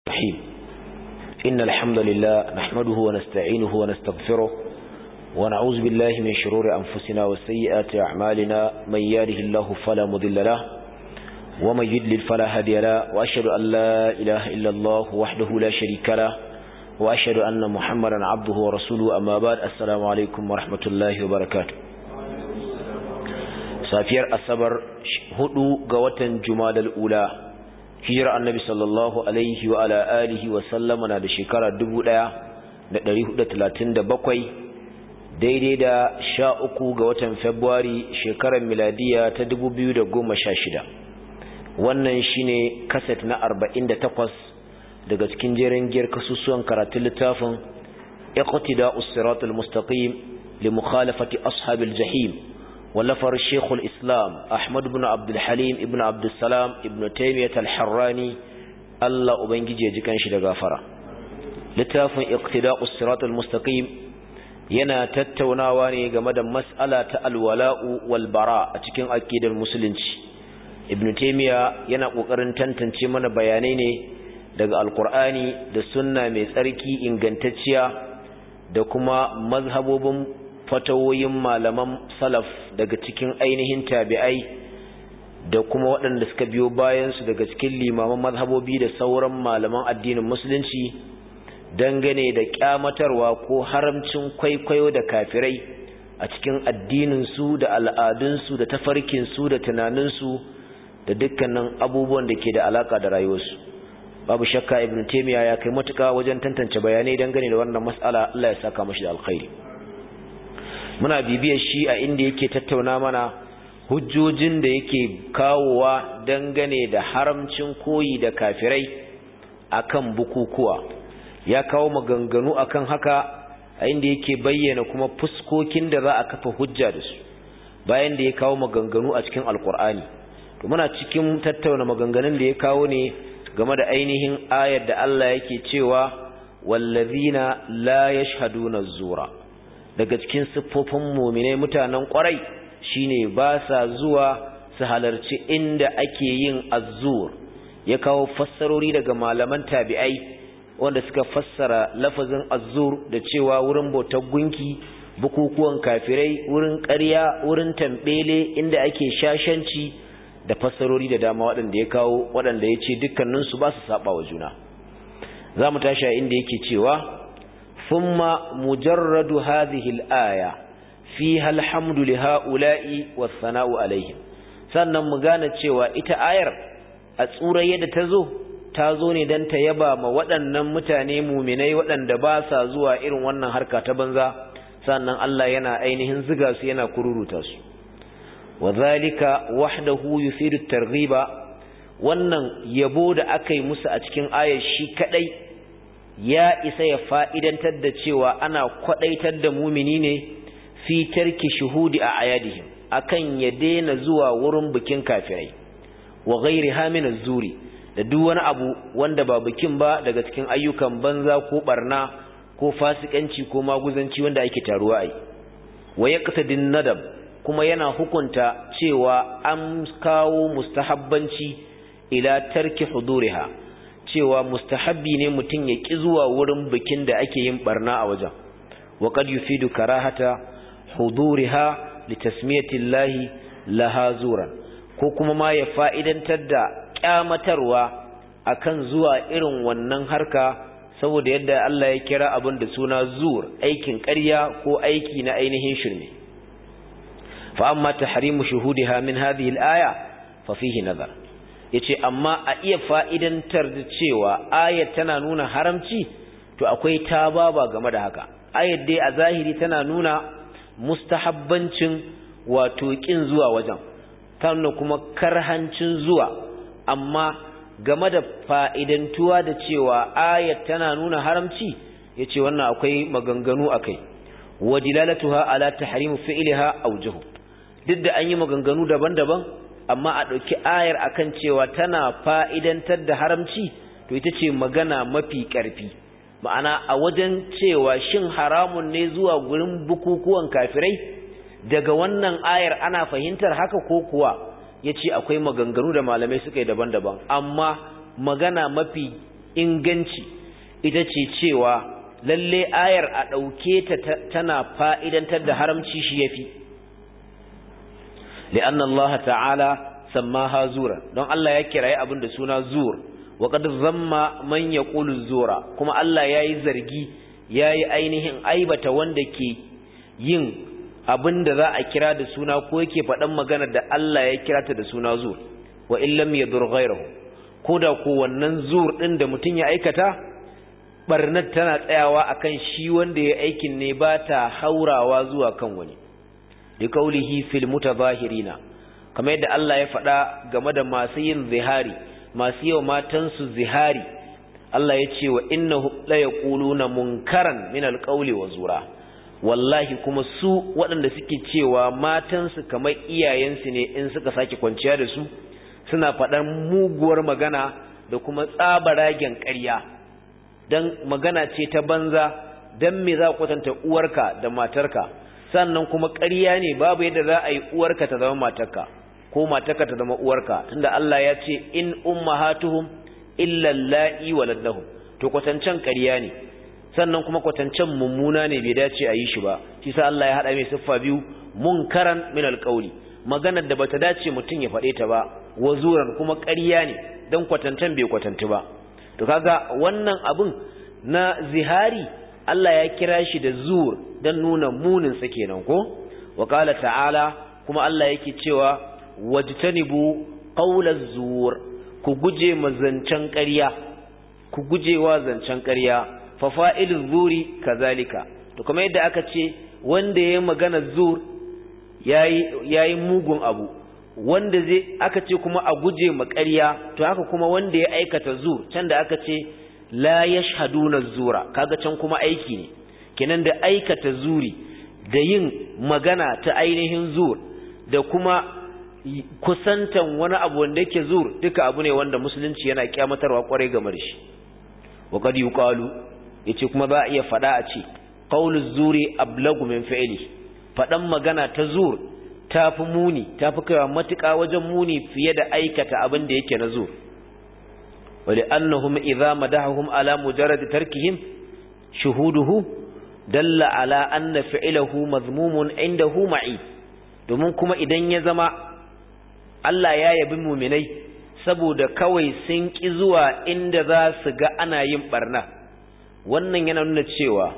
الرحيم إن الحمد لله نحمده ونستعينه ونستغفره ونعوذ بالله من شرور أنفسنا وسيئات أعمالنا من ياده الله فلا مضل له ومن يدلل فلا هدي له وأشهد أن لا إله إلا الله وحده لا شريك له وأشهد أن محمدا عبده ورسوله أما بعد السلام عليكم ورحمة الله وبركاته safiyar asabar hudu ga watan jumadal ula hijira annabi sallallahu alaihi wa ala alihi wa sallama na da shekara 1437 daidai da sha uku ga watan februari shekarar miladiya ta 2016 wannan shine kaset na 48 daga cikin jerin giyar kasusuwan karatun littafin iqtida'us siratal mustaqim li mukhalafati ashabil jahim ولفر الشيخ الإسلام أحمد بن عبد الحليم ابن عبد السلام ابن تيمية الحراني الله أبنجي جيكان شد غافرة لتاف اقتداء الصراط المستقيم ينا تتوناواني غمد مسألة الولاء والبراء أتكين أكيد المسلمين ابن تيمية ينا قرن تنتنشي من بيانيني daga alkur'ani da sunna mai tsarki ingantacciya da kuma mazhabobin fatawoyin malaman salaf daga cikin ainihin tabi'ai da kuma waɗanda suka biyo bayansu daga cikin limaman mazhabobi da sauran malaman addinin musulunci dangane da kyamatarwa ko haramcin kwaikwayo da kafirai a cikin addininsu da al'adunsu da tafarkinsu da tunaninsu da dukkanin abubuwan da ke da alaka da rayuwarsu babu shakka ibn taymiya ya kai matuka wajen tantance bayanai dangane da wannan mas'ala Allah ya saka mashi da alkhairi muna bibiyar shi a inda yake tattauna mana hujjojin da yake kawowa dangane da haramcin koyi da kafirai akan bukukuwa ya kawo maganganu akan haka a inda yake bayyana kuma fuskokin da za a kafa hujja da su bayan da ya kawo maganganu a cikin alkur'ani to muna cikin tattauna maganganun da ya kawo ne game da ainihin ayar da Allah yake cewa wallazina la yashhaduna zura daga cikin siffofin muminai mutanen kwarai shine ba sa zuwa su halarci inda ake yin azzur ya kawo fassarori daga malaman tabi'ai wanda suka fassara lafazin azzur da cewa wurin bautar gunki bukukuwan kafirai wurin ƙarya wurin tambele inda ake shashanci da fassarori da dama waɗanda ya kawo waɗanda ya ce dukkaninsu ba su saba wa juna za mu tashi a inda yake cewa ثم مجرد هذه الآية فيها الحمد لهؤلاء والثناء عليهم sannan mu gane cewa ita ayar a tsura yadda ta zo ta zo ne don ta yaba ma waɗannan mutane muminai waɗanda ba sa zuwa irin wannan harka ta banza sannan Allah yana ainihin ziga su yana kururuta su wa zalika wahdahu yufidu targhiba wannan yabo da aka yi musu a cikin ayar shi kadai ya isa ya fa'idantar da cewa ana kwaɗaitar da mumini ne fi tarki shuhudi a ayadihim akan ya daina zuwa wurin bikin kafirai wa gairi hamina zuri da duk wani abu wanda ba bikin ba daga cikin ayyukan banza ko barna ko fasikanci ko maguzanci wanda ake taruwa ai wa yaqtadin nadab kuma yana hukunta cewa an kawo mustahabbanci ila tarki huduriha cewa mustahabbi ne mutum ya ƙi zuwa wurin bikin da ake yin barna a wajen wa qad yufidu karahata huduriha li tasmiyatillahi laha zuran ko kuma ma ya fa'idantar da kyamatarwa akan zuwa irin wannan harka saboda yadda Allah ya kira abin da suna zur aikin ƙarya ko aiki na ainihin shirme fa amma tahrimu shuhudiha min hadhihi al-aya fa fihi nazar yace amma a iya fa'idantar da cewa ayat tana nuna haramci to akwai tababa game da haka ayat dai a zahiri tana nuna mustahabbancin wato kin zuwa wajen tana kuma karhancin zuwa amma game da fa'idantuwa da cewa ayat tana nuna haramci yace wannan akwai maganganu akai wa dilalatuha ala tahrim fi'liha awjuhu duk da an yi maganganu daban-daban amma a ɗauki ayar akan cewa tana fa'idantar da haramci to ita ce magana mafi ƙarfi ma'ana a wajen cewa shin haramun ne zuwa gurin bukukuwan kafirai daga wannan ayar ana fahimtar haka ko kuwa ya ce akwai maganganu da malamai suka yi daban-daban amma magana mafi inganci ita ce cewa lalle ayar a ɗauke ta tana fa'idantar da haramci shi ya fi li'an Allah ta'ala sammaha zura don Allah ya kiraye abin da suna zur wa qad zamma man yaqulu zura kuma Allah yayi zargi yayi ainihin aibata wanda ke yin abin da za a kira da suna ko yake faɗan magana da Allah ya kira ta da suna zur wa illam yadur ghayrahu ko da ko wannan zur din da mutum ya aikata barnat tana tsayawa akan shi wanda ya aikin ne ba ta haurawa zuwa kan wani da kaulihi fil mutazahirina kamar yadda Allah ya faɗa game da masu yin zihari masu yau matansu zihari Allah ya ce wa innahu la yaquluna munkaran min alqawli wa zura wallahi kuma su waɗanda suke cewa matansu kamar iyayensu ne in suka sake kwanciya da su suna faɗan muguwar magana da kuma tsabaragen ƙarya dan magana ce ta banza dan me za kwatanta uwarka da matarka sannan kuma ƙarya ne babu yadda za a yi uwarka ta zama matarka ko matarka ta zama uwarka tunda Allah ya ce in ummahatuhum illa allahi waladahum to kwatancan ƙarya ne sannan kuma kwatancan mummuna ne bai dace a yi shi ba shi sa Allah ya hada mai siffa biyu munkaran min alqawli maganar da bata dace mutum ya faɗe ta ba wazuran kuma ƙarya ne dan kwatancan bai kwatanti ba to kaga wannan abun na zihari Allah ya kira shi da zur dan nuna munin sa kenan ko wa qala ta'ala kuma Allah yake cewa wajtanibu qawlaz zur ku guje mazancan ƙarya ku guje wa zancen ƙarya fa fa'iluz zuri kazalika to kuma yadda aka ce wanda yayi magana zur yayi yayi mugun abu wanda zai aka ce kuma a guje ma ƙarya to haka kuma wanda ya aikata zur can da aka ce la yashhaduna zura kaga can kuma aiki ne kenan da aikata zuri da yin magana ta ainihin zur da kuma kusantan wani abu wanda yake zur duka abu ne wanda musulunci yana kyamatarwa kwarai game da shi wa qad yuqalu yace kuma za a iya fada a ce qawlu zuri ablagu min fi'li fadan magana ta zur tafi muni tafi kaiwa matuƙa wajen muni fiye da aikata abin da yake na zur wali annahum idza madahum ala mujarrad tarkihim shuhuduhu dalla ala anna fi'luhu mazmumun indahu ma'i domin kuma idan ya zama Allah ya yabi muminai saboda kawai sun ƙi zuwa inda za su ga ana yin barna wannan yana nuna cewa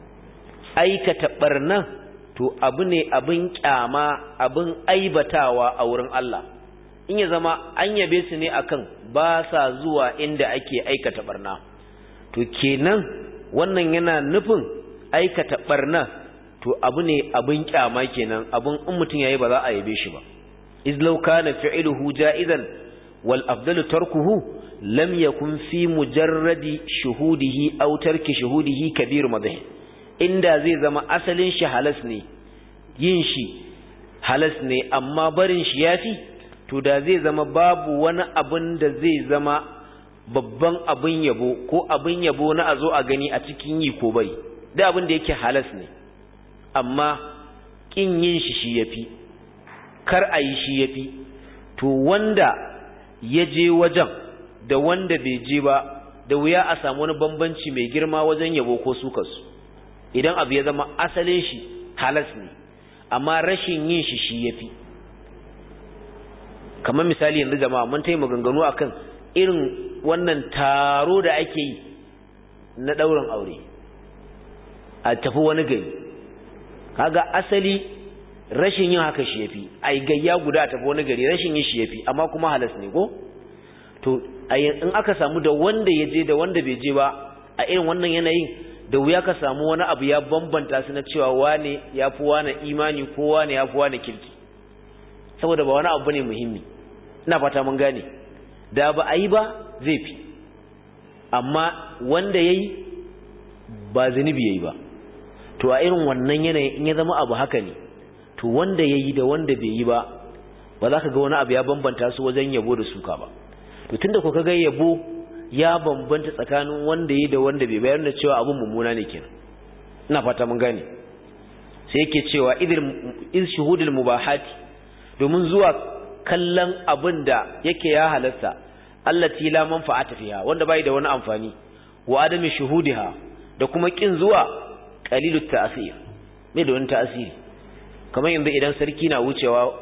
aikata barna to abu ne abin kyama abin aibatawa a wurin Allah in ya zama an yabe su ne akan ba sa zuwa inda ake aikata barna to kenan wannan yana nufin aikata barna to abu ne abin kyama kenan abin in mutum yayi ba za a yabe shi ba iz law kana fi'luhu ja'izan wal afdalu tarkuhu lam yakun fi mujarradi shuhudihi aw tarki shuhudihi kabir madhi inda zai zama asalin shi halas ne yin shi halas ne amma barin shi yafi to da zai zama babu wani abin da zai zama babban abin yabo ko abin yabo na a zo a gani a cikin yi ko bai da abin da yake halas ne amma kin yin shi shi yafi kar a yi shi yafi to wanda ya je wajen da wanda bai je ba da wuya a samu wani bambanci mai girma wajen yabo ko sukarsu idan abu ya zama asalin shi halas ne amma rashin yin shi shi yafi kamar misali yanzu jama'a mun tayi maganganu akan irin wannan taro da ake yi na ɗaurin aure a tafi wani gari kaga asali rashin yin haka shi yafi ai gayya guda a tafi wani gari rashin yin shi yafi amma kuma halas ne ko to in aka samu da wanda ya je da wanda bai je ba a irin wannan yanayin da wuya ka samu wani abu ya bambanta su na cewa wane ya fi wane imani ko wane ya fi wane kirki saboda ba wani abu ne muhimmi ina fata mun gane da ba a yi ba zai fi amma wanda ya yi ba zunubi ya yi ba to a irin wannan yanayin in ya zama abu haka ne to wanda ya yi da wanda bai yi ba ba za ka ga wani abu ya bambanta su wajen yabo da suka ba to tunda ku ga yabo ya bambanta tsakanin wanda ya da wanda bai bayar da cewa abun mummuna ne kenan ina fata mun gane sai yake cewa idil iz shuhudul mubahati domin zuwa kallon abin da yake ya halasta allati la manfa'ata fiha wanda bai da wani amfani wa adami shuhudiha da kuma kin zuwa qalilut ta'sir me da wani ta'asiri kamar yanzu idan sarki na wucewa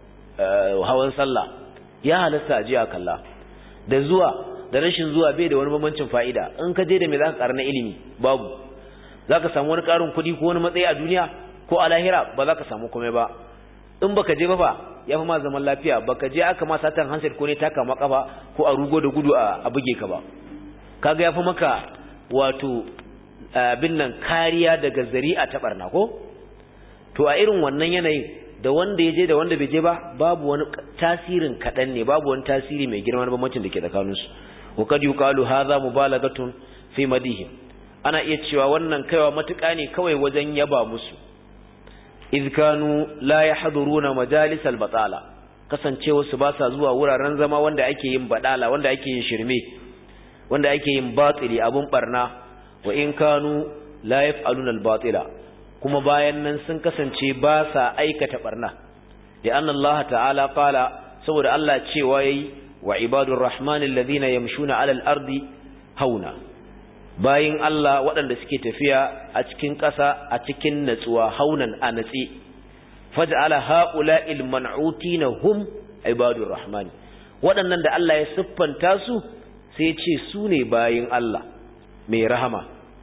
hawan sallah ya halasta a jiya kalla da zuwa da rashin zuwa bai da wani bambancin fa'ida in ka je da me zaka karna ilimi babu zaka samu wani karin kuɗi ko wani matsayi a duniya ko a lahira ba za ka samu komai ba in baka je ba fa ya fi ma zaman lafiya baka je aka ma satan handset ko ne taka maka ba ko a rugo da gudu a buge ka ba kaga ya fi maka wato abin nan kariya daga zari'a ta barna ko to a irin wannan yanayin da wanda ya je da wanda bai je ba babu wani tasirin kaɗan ne babu wani tasiri mai girma na bambancin da ke tsakaninsu wa kad yuqalu hadha mubalagatun fi madihim ana iya cewa wannan kaiwa matuƙa ne kawai wajen yaba musu idh kanu la yahduruna majalisal batala kasancewa su ba sa zuwa wuraren zama wanda ake yin badala wanda ake yin shirme wanda ake yin batili abun barna wa in kanu la yaf'aluna al-batila kuma bayan nan sun kasance ba sa aikata barna da anna Allah ta'ala qala saboda Allah cewa yayi wa ibadur rahman alladhina yamshuna 'ala al-ardi hauna bayin Allah waɗanda suke tafiya a cikin ƙasa a cikin natsuwa haunan a natsi faj'ala ha'ula'il man'utina hum ibadur rahman waɗannan da Allah ya siffanta su sai ce su ne bayin Allah mai rahama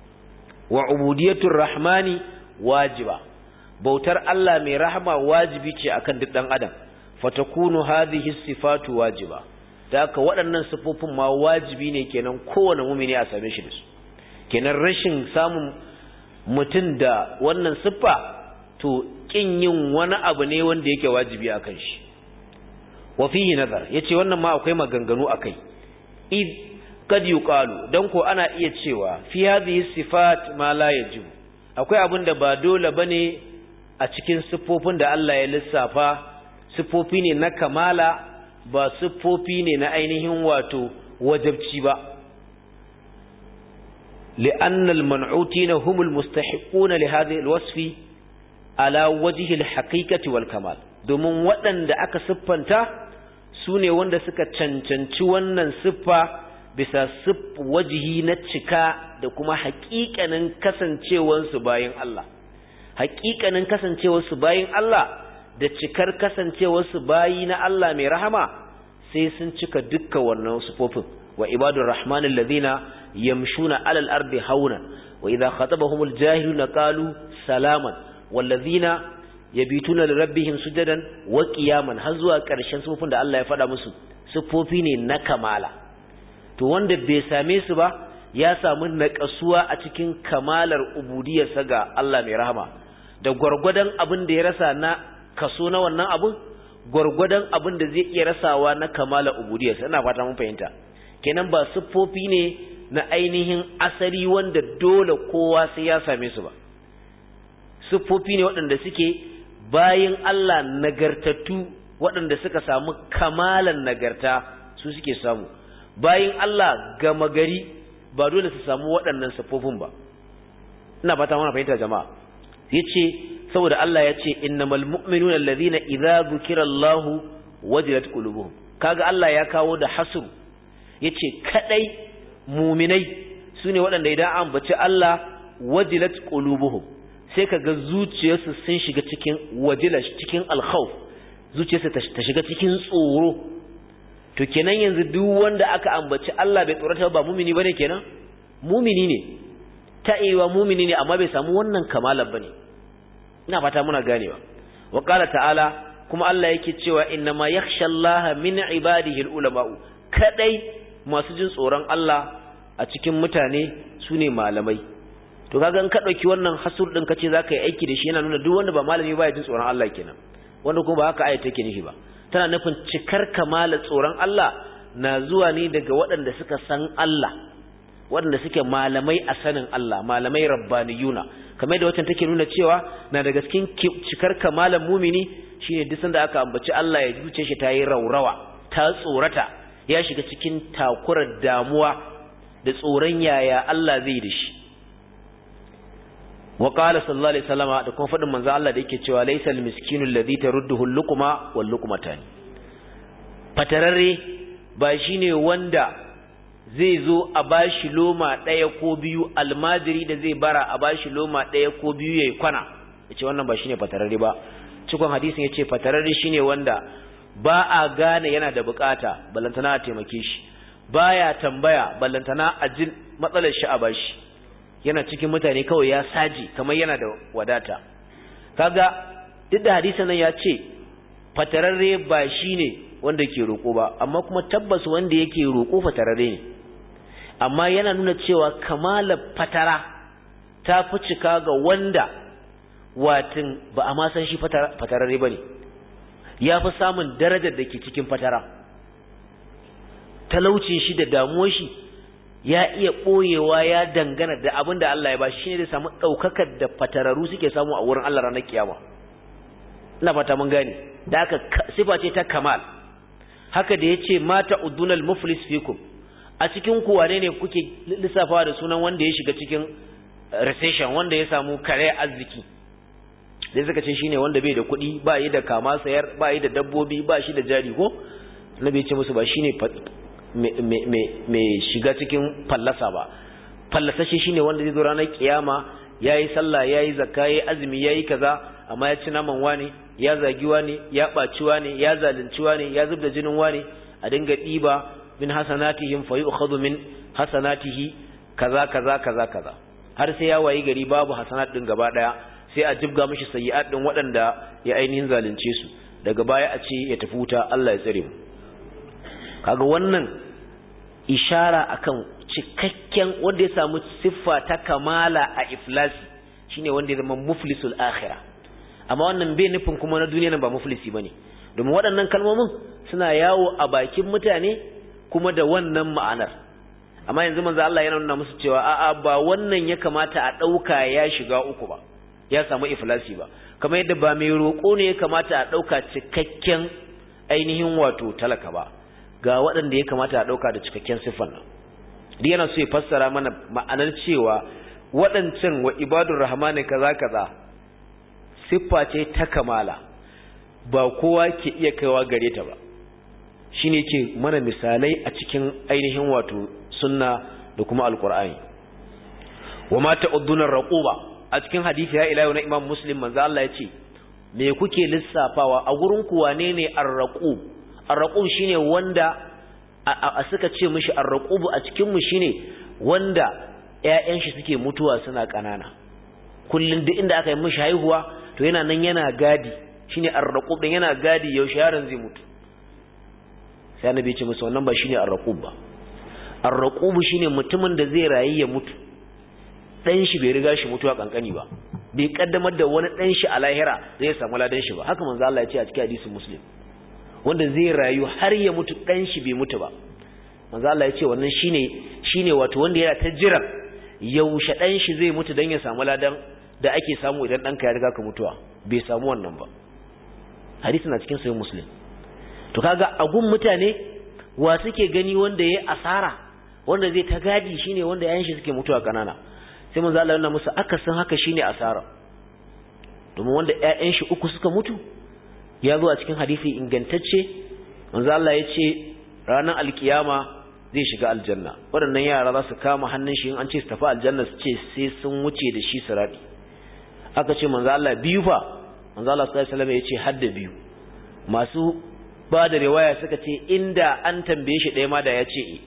wa ubudiyatur rahmani wajiba bautar Allah mai rahama wajibi ce akan duk dan adam fatakunu hadhihi sifatu wajiba da haka waɗannan sifofin ma wajibi ne kenan kowane mumini a same shi da su kenan rashin samun mutum da wannan siffa to kin yin wani abu ne wanda yake wajibi akan shi wa fihi nazar yace wannan ma akwai maganganu akai id kad yuqalu dan ko ana iya cewa fi hadhihi sifat ma la yajib akwai abin da ba dole bane a cikin siffofin da Allah ya lissafa siffofi ne na kamala ba siffofi ne na ainihin wato wajabci ba لأن المنعوتين هم المستحقون لهذه الوصف على وجه الحقيقة والكمال domin waɗanda aka siffanta su ne wanda suka cancanci wannan siffa bisa wajihi na cika da kuma haƙiƙanin kasancewarsu bayan Allah haƙiƙanin kasancewarsu bayan Allah da cikar kasancewarsu bayi na Allah mai rahama sai sun cika dukkan wannan sifofin wa ibadur rahmanil ladina yamshuna alal ardi hauna wa idha khatabahumul jahiluna qalu salaman wal ladina yabituna lirabbihim sujadan wa qiyaman har zuwa ƙarshen sifofin da Allah ya faɗa musu sifofi ne na kamala to wanda bai same su ba ya samu naƙasuwa a cikin kamalar ubudiyarsa ga Allah mai rahama da gwargwadon abin da ya rasa na kaso na wannan abin gwargwadon abin da zai iya rasawa na kamalar ubudiyarsa ina fata mun fahimta kenan ba siffofi ne na ainihin asali wanda dole kowa sai ya same su ba siffofi ne waɗanda suke bayin Allah nagartattu waɗanda suka samu kamalan nagarta su suke samu bayin Allah gama gari ba dole su samu waɗannan siffofin ba ina fata mana fahimta jama'a yace saboda Allah ya ce innamal mu'minuna allazina idza dhukirallahu wajilat qulubuhum kaga Allah ya kawo da hasru yace kadai mu'minai sune waɗanda idan an bace Allah wajilat qulubuhum sai kaga zuciyarsu sun shiga cikin wajila cikin alkhawf zuciyarsu ta shiga cikin tsoro to kenan yanzu duk wanda aka ambaci Allah bai tsorata ba mumini bane kenan mumini ne ta iya mumini ne amma bai samu wannan kamalar bane ina fata muna ganewa wa qala ta'ala kuma Allah yake cewa innama yakhsha Allah min ibadihi ulama'u kadai masu jin tsoron Allah a cikin mutane sune malamai to kaga in ka dauki wannan hasur din kace zaka yi aiki da shi yana nuna duk wanda ba malami ba ya jin tsoron Allah kenan wanda kuma ba haka ayat take nufi ba tana nufin cikar kamalar tsoron Allah na zuwa ne daga waɗanda suka san Allah waɗanda suke malamai a sanin Allah malamai rabbaniyuna kamar da watan take nuna cewa na daga cikin cikar kamalar mumini shine duk sanda aka ambaci Allah ya zuce shi ta yi raurawa ta tsorata ya shiga cikin takurar damuwa da tsoron yaya Allah zai da shi wa qala sallallahu alaihi wasallama da kuma fadin manzo Allah da yake cewa laysal miskinu alladhi tarudduhu al-luqma wal luqmatan fatararre ba shine wanda zai zo a bashi loma ɗaya ko biyu almajiri da zai bara a bashi loma ɗaya ko biyu yayi kwana yace wannan ba shine fatararre ba cikon hadisin yace fatararre shine wanda ba a gane yana da bukata ballantana a taimake shi baya tambaya ballantana a jin matsalar shi a bashi yana cikin mutane kawai ya saji kamar yana da wadata kaga duk da hadisin nan ya ce fatararre ba shine wanda ke roƙo ba amma kuma tabbas wanda yake roƙo fatararre ne amma yana nuna cewa kamalar fatara ta fi cika ga wanda watin ba a ma san shi fatararre ba ne ya fi samun darajar da ke cikin fatara talaucin shi da damuwar shi ya iya ɓoyewa ya dangana da abin da Allah ya ba shi shi ne da samu ɗaukakar da fatararu suke samu a wurin Allah ranar kiyama ina fata mun gane da aka sifa ce ta kamal haka da ya ce mata udunal muflis fikum a cikin ku wane ne kuke lissafawa da sunan wanda ya shiga cikin recession wanda ya samu kare arziki da suka ce shine wanda bai da kuɗi ba yi da kama sayar ba yi da dabbobi ba shi da jari ko nabi ya ce musu ba shine mai shiga cikin fallasa ba fallasashe shine wanda zai zo ranar kiyama yayi sallah yayi zakka yayi azumi yayi kaza amma ya ci naman wani ya zagi wani ya ɓaci wani ya zalunci wani ya zubda jinin wani a dinga ɗiba min hasanatihim fa yu'khadhu min hasanatihi kaza kaza kaza kaza har sai ya wayi gari babu hasanat din gaba daya sai a jibga mishi sayyi'at din waɗanda ya ainihin zalunce su daga baya a ce ya tafi wuta Allah ya tsare mu kaga wannan ishara akan cikakken wanda ya samu siffa ta kamala a iflasi shine wanda ya zama muflisul akhirah amma wannan bai nufin kuma na duniya nan ba muflisi bane domin waɗannan kalmomin suna yawo a bakin mutane kuma da wannan ma'anar amma yanzu manzo Allah yana nuna musu cewa a'a ba wannan ya kamata a ɗauka ya shiga uku ba ya samu iflasi ba kamar yadda ba mai roƙo ne ya kamata a ɗauka cikakken ainihin wato talaka ba ga waɗanda ya kamata a ɗauka da cikakken siffan nan duk yana so ya fassara mana ma'anar cewa waɗancan wa ibadur rahmani kaza kaza siffa ce ta kamala ba kowa ke iya kaiwa gare ta ba shine ke mana misalai a cikin ainihin wato sunna da kuma alqur'ani wa ma ta'uddunar raquba a cikin hadisi ya ila na imam muslim manzo Allah ya ce me kuke lissafawa a gurin ku wane ne ar-raqub ar-raqub shine wanda a suka ce mishi ar-raqub a cikin mu shine wanda ƴaƴan shi suke mutuwa suna kanana kullun duk inda aka yi mishi haihuwa to yana nan yana gadi shine ar-raqub din yana gadi yaushe yaron zai mutu sai annabi ya ce musu wannan ba shine ar-raqub ba ar-raqub shine mutumin da zai rayu ya mutu dan shi bai riga shi mutuwa kankani ba bai kaddamar da wani dan shi a lahira zai samu ladan shi ba haka manzo Allah ya ce a cikin hadisin muslim wanda zai rayu har ya mutu dan shi bai mutu ba manzo Allah ya ce wannan shine shine wato wanda yana ta jira yaushe dan shi zai mutu dan ya samu ladan da ake samu idan danka ya riga ka mutuwa bai samu wannan ba hadisi na cikin sahih muslim to kaga agun mutane wa suke gani wanda yayi asara wanda zai ta gadi shine wanda yayin shi suke mutuwa kanana sai manzo Allah yana musu akasin haka shine asara domin wanda ƴaƴan shi uku suka mutu ya zo a cikin hadisi ingantacce manzo Allah ya ce ranar alkiyama zai shiga aljanna waɗannan yara za su kama hannun shi in an ce su tafi aljanna su ce sai sun wuce da shi sirati aka ce manzo Allah biyu fa manzo Allah sallallahu alaihi wasallam ya ce hadda biyu masu ba da riwaya suka ce inda an tambaye shi ɗaya ma da ya ce eh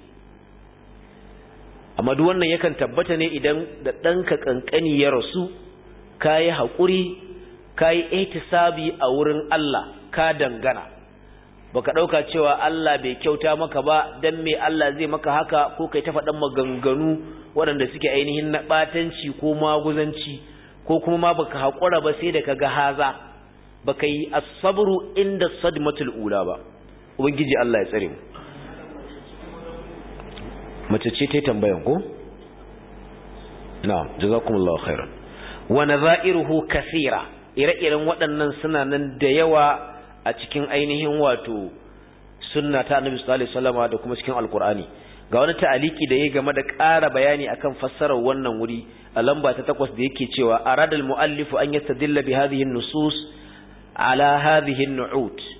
amma duk wannan yakan tabbata ne idan da ɗanka ƙanƙani ya rasu ka yi haƙuri ka yi ihtisabi a wurin Allah ka dangana baka ɗauka cewa Allah bai kyauta maka ba dan me Allah zai maka haka ko kai ta faɗan maganganu waɗanda suke ainihin na ɓatanci ko maguzanci ko kuma ma baka haƙura ba sai da ka ga haza baka yi as-sabru inda sadmatul ula ba ubangiji Allah ya tsare mu mace ce ta tambayan ko na'am jazakumullahu khairan wa nadha'iruhu kaseera ire-iren waɗannan suna nan da yawa a cikin ainihin wato sunna ta annabi sallallahu alaihi wasallama da kuma cikin alqur'ani ga wani ta'aliki da yayi game da ƙara bayani akan fassarar wannan wuri a lamba ta takwas da yake cewa aradal muallifu an yastadilla bi hadhihi an-nusus ala hadhihi an-nu'ut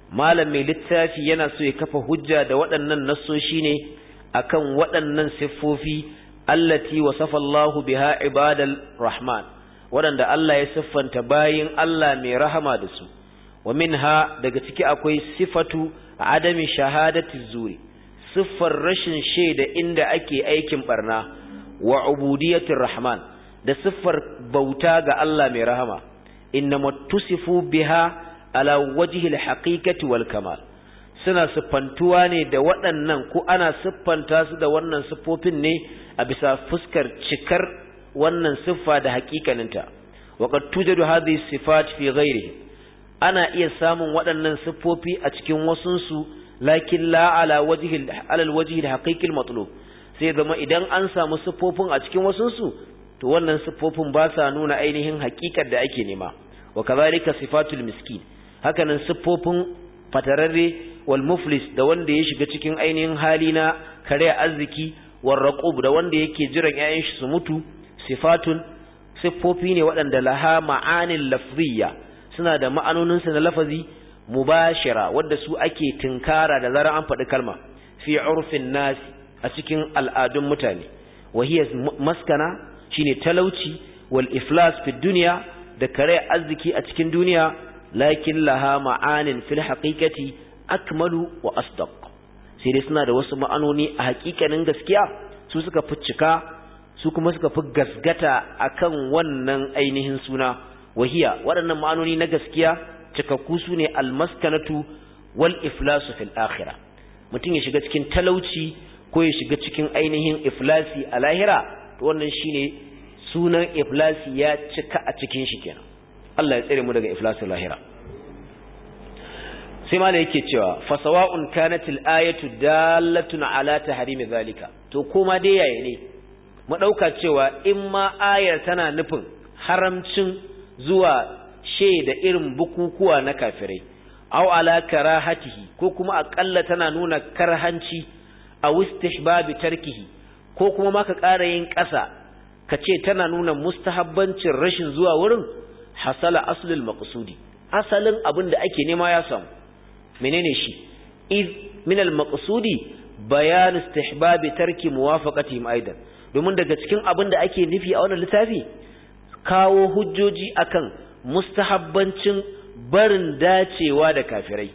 malam mai littafi yana so ya kafa hujja da waɗannan nassoshi ne akan waɗannan siffofi allati wasafa Allah biha ibadal rahman waɗanda Allah ya siffanta bayin Allah mai rahama da su wa minha daga ciki akwai sifatu adami shahadati zuri siffar rashin shaida inda ake aikin barna wa ubudiyatir rahman da siffar bauta ga Allah mai rahama innama tusifu biha ala wajhi alhaqiqati wal kamal suna siffantuwa ne da waɗannan ko ana siffanta su da wannan siffofin ne a bisa fuskar cikar wannan siffa da haƙiƙaninta wa qad tujadu hadhihi sifat fi ghairihi ana iya samun waɗannan siffofi a cikin wasunsu lakin la ala wajhi ala alwajhi alhaqiqi almatlub sai zama idan an samu siffofin a cikin wasunsu to wannan siffofin ba sa nuna ainihin haƙiƙar da ake nema wa kazalika sifatul miskin hakanan siffofin fatararre wal muflis da wanda ya shiga cikin ainihin hali na kare arziki war raqub da wanda yake jiran ƴaƴan shi su mutu sifatun siffofi ne waɗanda laha ma'anin lafziyya suna da ma'anonin su na lafazi mubashira wanda su ake tinkara da zarar an faɗi kalma fi urfin nasi a cikin al'adun mutane wa hiya maskana shine talauci wal iflas fi dunya da kare arziki a cikin duniya lakin laha ma'anin fil haqiqati akmalu wa asdaq sai dai suna da wasu ma'anoni a haƙiƙanin gaskiya su suka fi cika su kuma suka fi gasgata akan wannan ainihin suna wahiya waɗannan ma'anoni na gaskiya cikakku su ne almaskanatu wal iflasu fil akhirah mutum ya shiga cikin talauci ko ya shiga cikin ainihin iflasi a lahira to wannan shine sunan iflasi ya cika a cikin shi kenan Allah ya tsare mu daga iflasin lahira sai ma da yake cewa fasawa'un kanatil ayatu dallatun ala tahrimi zalika to kuma dai yaye ne mu dauka cewa in ma ayar tana nufin haramcin zuwa da irin bukukuwa na kafirai aw ala karahatihi ko kuma akalla tana nuna karhanci a istihbabi tarkihi ko kuma ma ka ƙara yin ƙasa ka ce tana nuna mustahabbancin rashin zuwa wurin hasala aslul maqsudi asalin abin da ake nema ya samu menene shi iz min al maqsudi bayan istihbab tarki muwafaqatihim aidan domin daga cikin abin da ake nufi a wannan littafi kawo hujjoji akan mustahabbancin barin dacewa da kafirai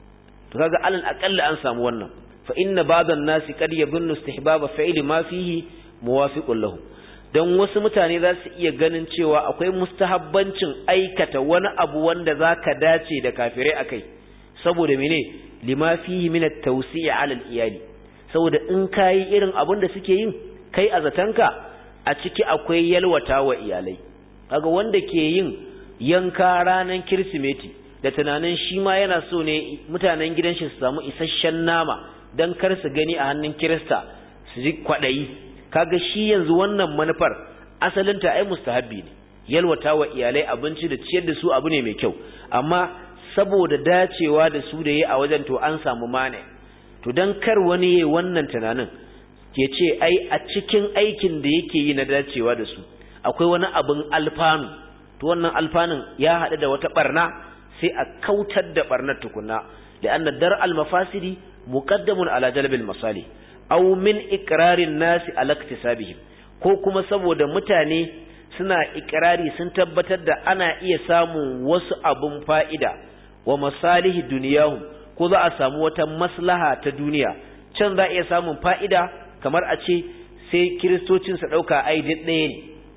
to kaga alal aqalla an samu wannan fa inna ba'dhan nasi qad yadhunnu istihbab fa'ili ma fihi muwafiqun lahu don wasu mutane za su iya ganin cewa akwai mustahabbancin aikata wani abu wanda za ka dace da kafirai a kai saboda mene lima fihi min at-tawsi'i 'ala al-iyali saboda in kai irin abin da suke yin kai a zatanka a ciki akwai yalwata wa iyalai kaga wanda ke yin yanka ranan kirsimeti da tunanin shi ma yana so ne mutanen gidan shi su samu isasshen nama dan kar su gani a hannun kirista su ji kwadayi kaga shi yanzu wannan manufar asalinta ai mustahabbi ne yalwata wa iyalai abinci da ciyar da su abu ne mai kyau amma saboda dacewa da su da yi a wajen to an samu mane to dan kar wani yayi wannan tunanin ke ce ai a cikin aikin da yake yi na dacewa da su akwai wani abin alfanu to wannan alfanun ya haɗu da wata barna sai a kautar da barnar tukunna da anna dar al mafasidi muqaddamun ala jalbil masalih aw min ikrarin nasi ala iktisabihim ko kuma saboda mutane suna ikrari sun tabbatar da ana iya samun wasu abun fa'ida wa masalihi duniyahum ko za a samu wata maslaha ta duniya can za a iya samun fa'ida kamar a ce sai kiristocin su ɗauka ai ɗaya ne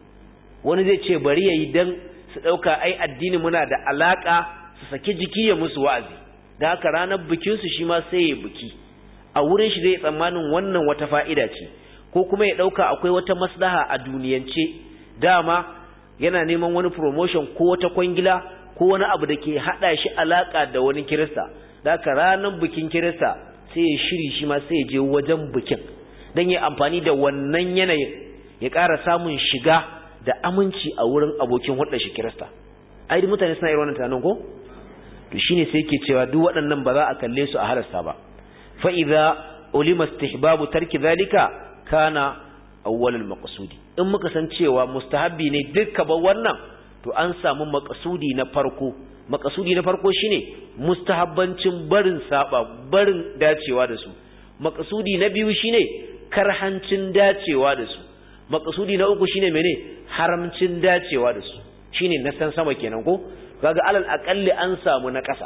wani zai ce bari ya yi don su ɗauka ai addini muna da alaƙa su saki jiki ya musu wa'azi da haka ranar bikinsu shi ma sai ya biki a wurin shi zai tsammanin wannan wata fa'ida ce ko kuma ya ɗauka akwai wata maslaha a duniyance dama yana neman wani promotion ko wata kwangila ko wani abu da ke haɗa shi alaƙa da wani kirista da haka ranar bikin kirista sai ya shiri shi ma sai ya je wajen bikin don ya amfani da wannan yanayin ya ƙara samun shiga da aminci a wurin abokin hulɗar shi kirista ai mutane suna irin wannan tunanin ko to shine sai yake cewa duk waɗannan ba za a kalle su a halasta ba fa idza ulima istihbabu tarki zalika kana awwalul maqsudi in muka san cewa mustahabbi ne dukka ba wannan to an samu makasudi na farko makasudi na farko shine mustahabbancin barin saba barin dacewa da su makasudi na biyu shine karhancin dacewa da su makasudi na uku shine mene haramcin dacewa da su shine na san sama kenan ko kaga alal aqalli an samu na ƙasa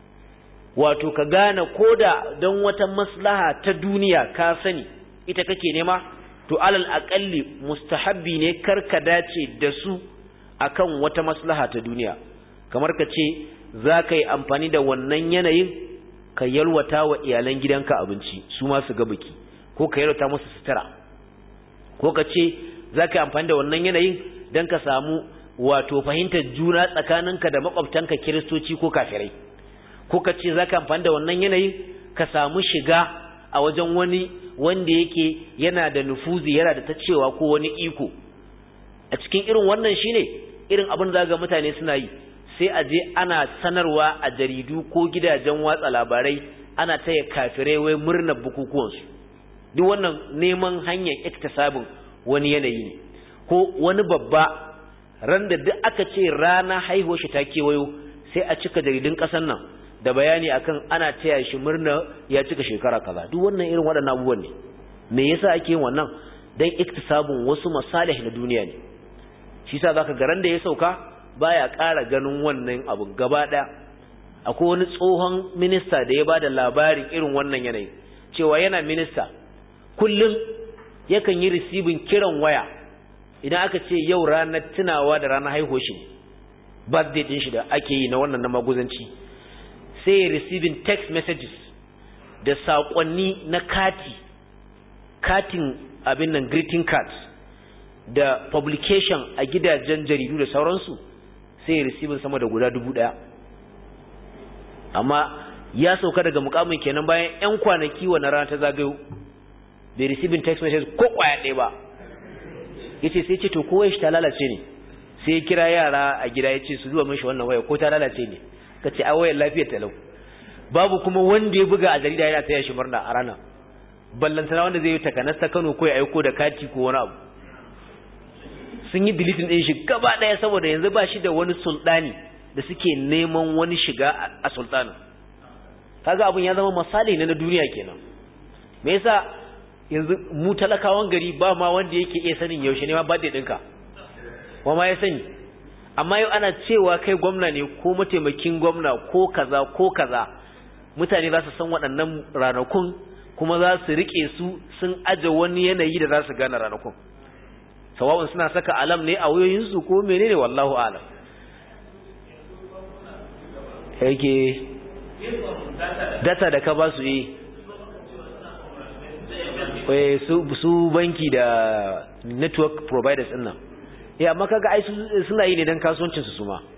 wato ka gane koda don wata maslaha ta duniya ka sani ita kake nema to alal aqalli mustahabbi ne karka dace da su akan wata maslaha ta duniya kamar ka ce za ka yi amfani da wannan yanayin ka yalwata wa iyalan gidanka abinci su ma su ga biki ko ka yalwata musu sutura ko ka ce za ka yi amfani da wannan yanayin don ka samu wato fahimtar juna tsakaninka da makwabtanka kiristoci ko kafirai ko ka ce za ka amfani da wannan yanayin ka samu shiga a wajen wani wanda yake yana da nufuzi yana da ta cewa ko wani iko a cikin irin wannan shine irin abin da ga mutane suna yi sai a je ana sanarwa a jaridu ko gidajen watsa labarai ana taya kafirai wai murnar bukukuwansu duk wannan neman hanyar iktisabin wani yanayi ne ko wani babba ran da duk aka ce rana haihuwar shi ta kewayo sai a cika jaridun ƙasar nan da bayani akan ana taya shi murna ya cika shekara kaza duk wannan irin waɗannan abubuwan ne me yasa ake yin wannan dan iktisabun wasu masalih na duniya ne shi yasa zaka ga ran da ya sauka baya ƙara ganin wannan abun gaba ɗaya akwai wani tsohon minista da ya bada labarin irin wannan yanayi cewa yana minista kullum yakan yi risibin kiran waya idan aka ce yau ranar tunawa da ranar haihuwar shi birthday din shi da ake yi na wannan na maguzanci sai ya receiving text messages da saƙonni na kati katin abin nan greeting cards da publication a gidajen jaridu da sauransu sai ya receiving sama da guda dubu ɗaya amma ya sauka daga mukamin kenan bayan 'yan kwanaki wa na rana ta zagayo bai receiving text message ko kwaya ɗaya ba ya ce sai ce to kowai shi ta lalace ne sai ya kira yara a gida ya ce su zuwa mashi wannan waya ko ta lalace ne ka ce a wayar lafiyar talau babu kuma wanda ya buga a jarida yana taya shi murna a rana ballantana wanda zai yi takanas ta kano ko ya aiko da kati ko wani abu sun yi deleting ɗin shi gaba ɗaya saboda yanzu ba shi da wani sultani da suke neman wani shiga a sultanin kaga abin ya zama misali ne na duniya kenan me yasa yanzu mu talakawan gari ba ma wanda yake iya sanin yaushe ne ma birthday ɗinka wa ma ya sani amma yau ana cewa kai gwamna ne ko mataimakin gwamna ko kaza ko kaza mutane za su san waɗannan ranakun kuma za su riƙe su sun aje wani yanayi da za su gane ranakun sawa'un suna saka alam ne a wayoyinsu ko menene wallahu alam yake data da ka ba su yi su banki da network providers ɗin nan ya amma kaga ai suna yi ne don kasuwancinsu su ma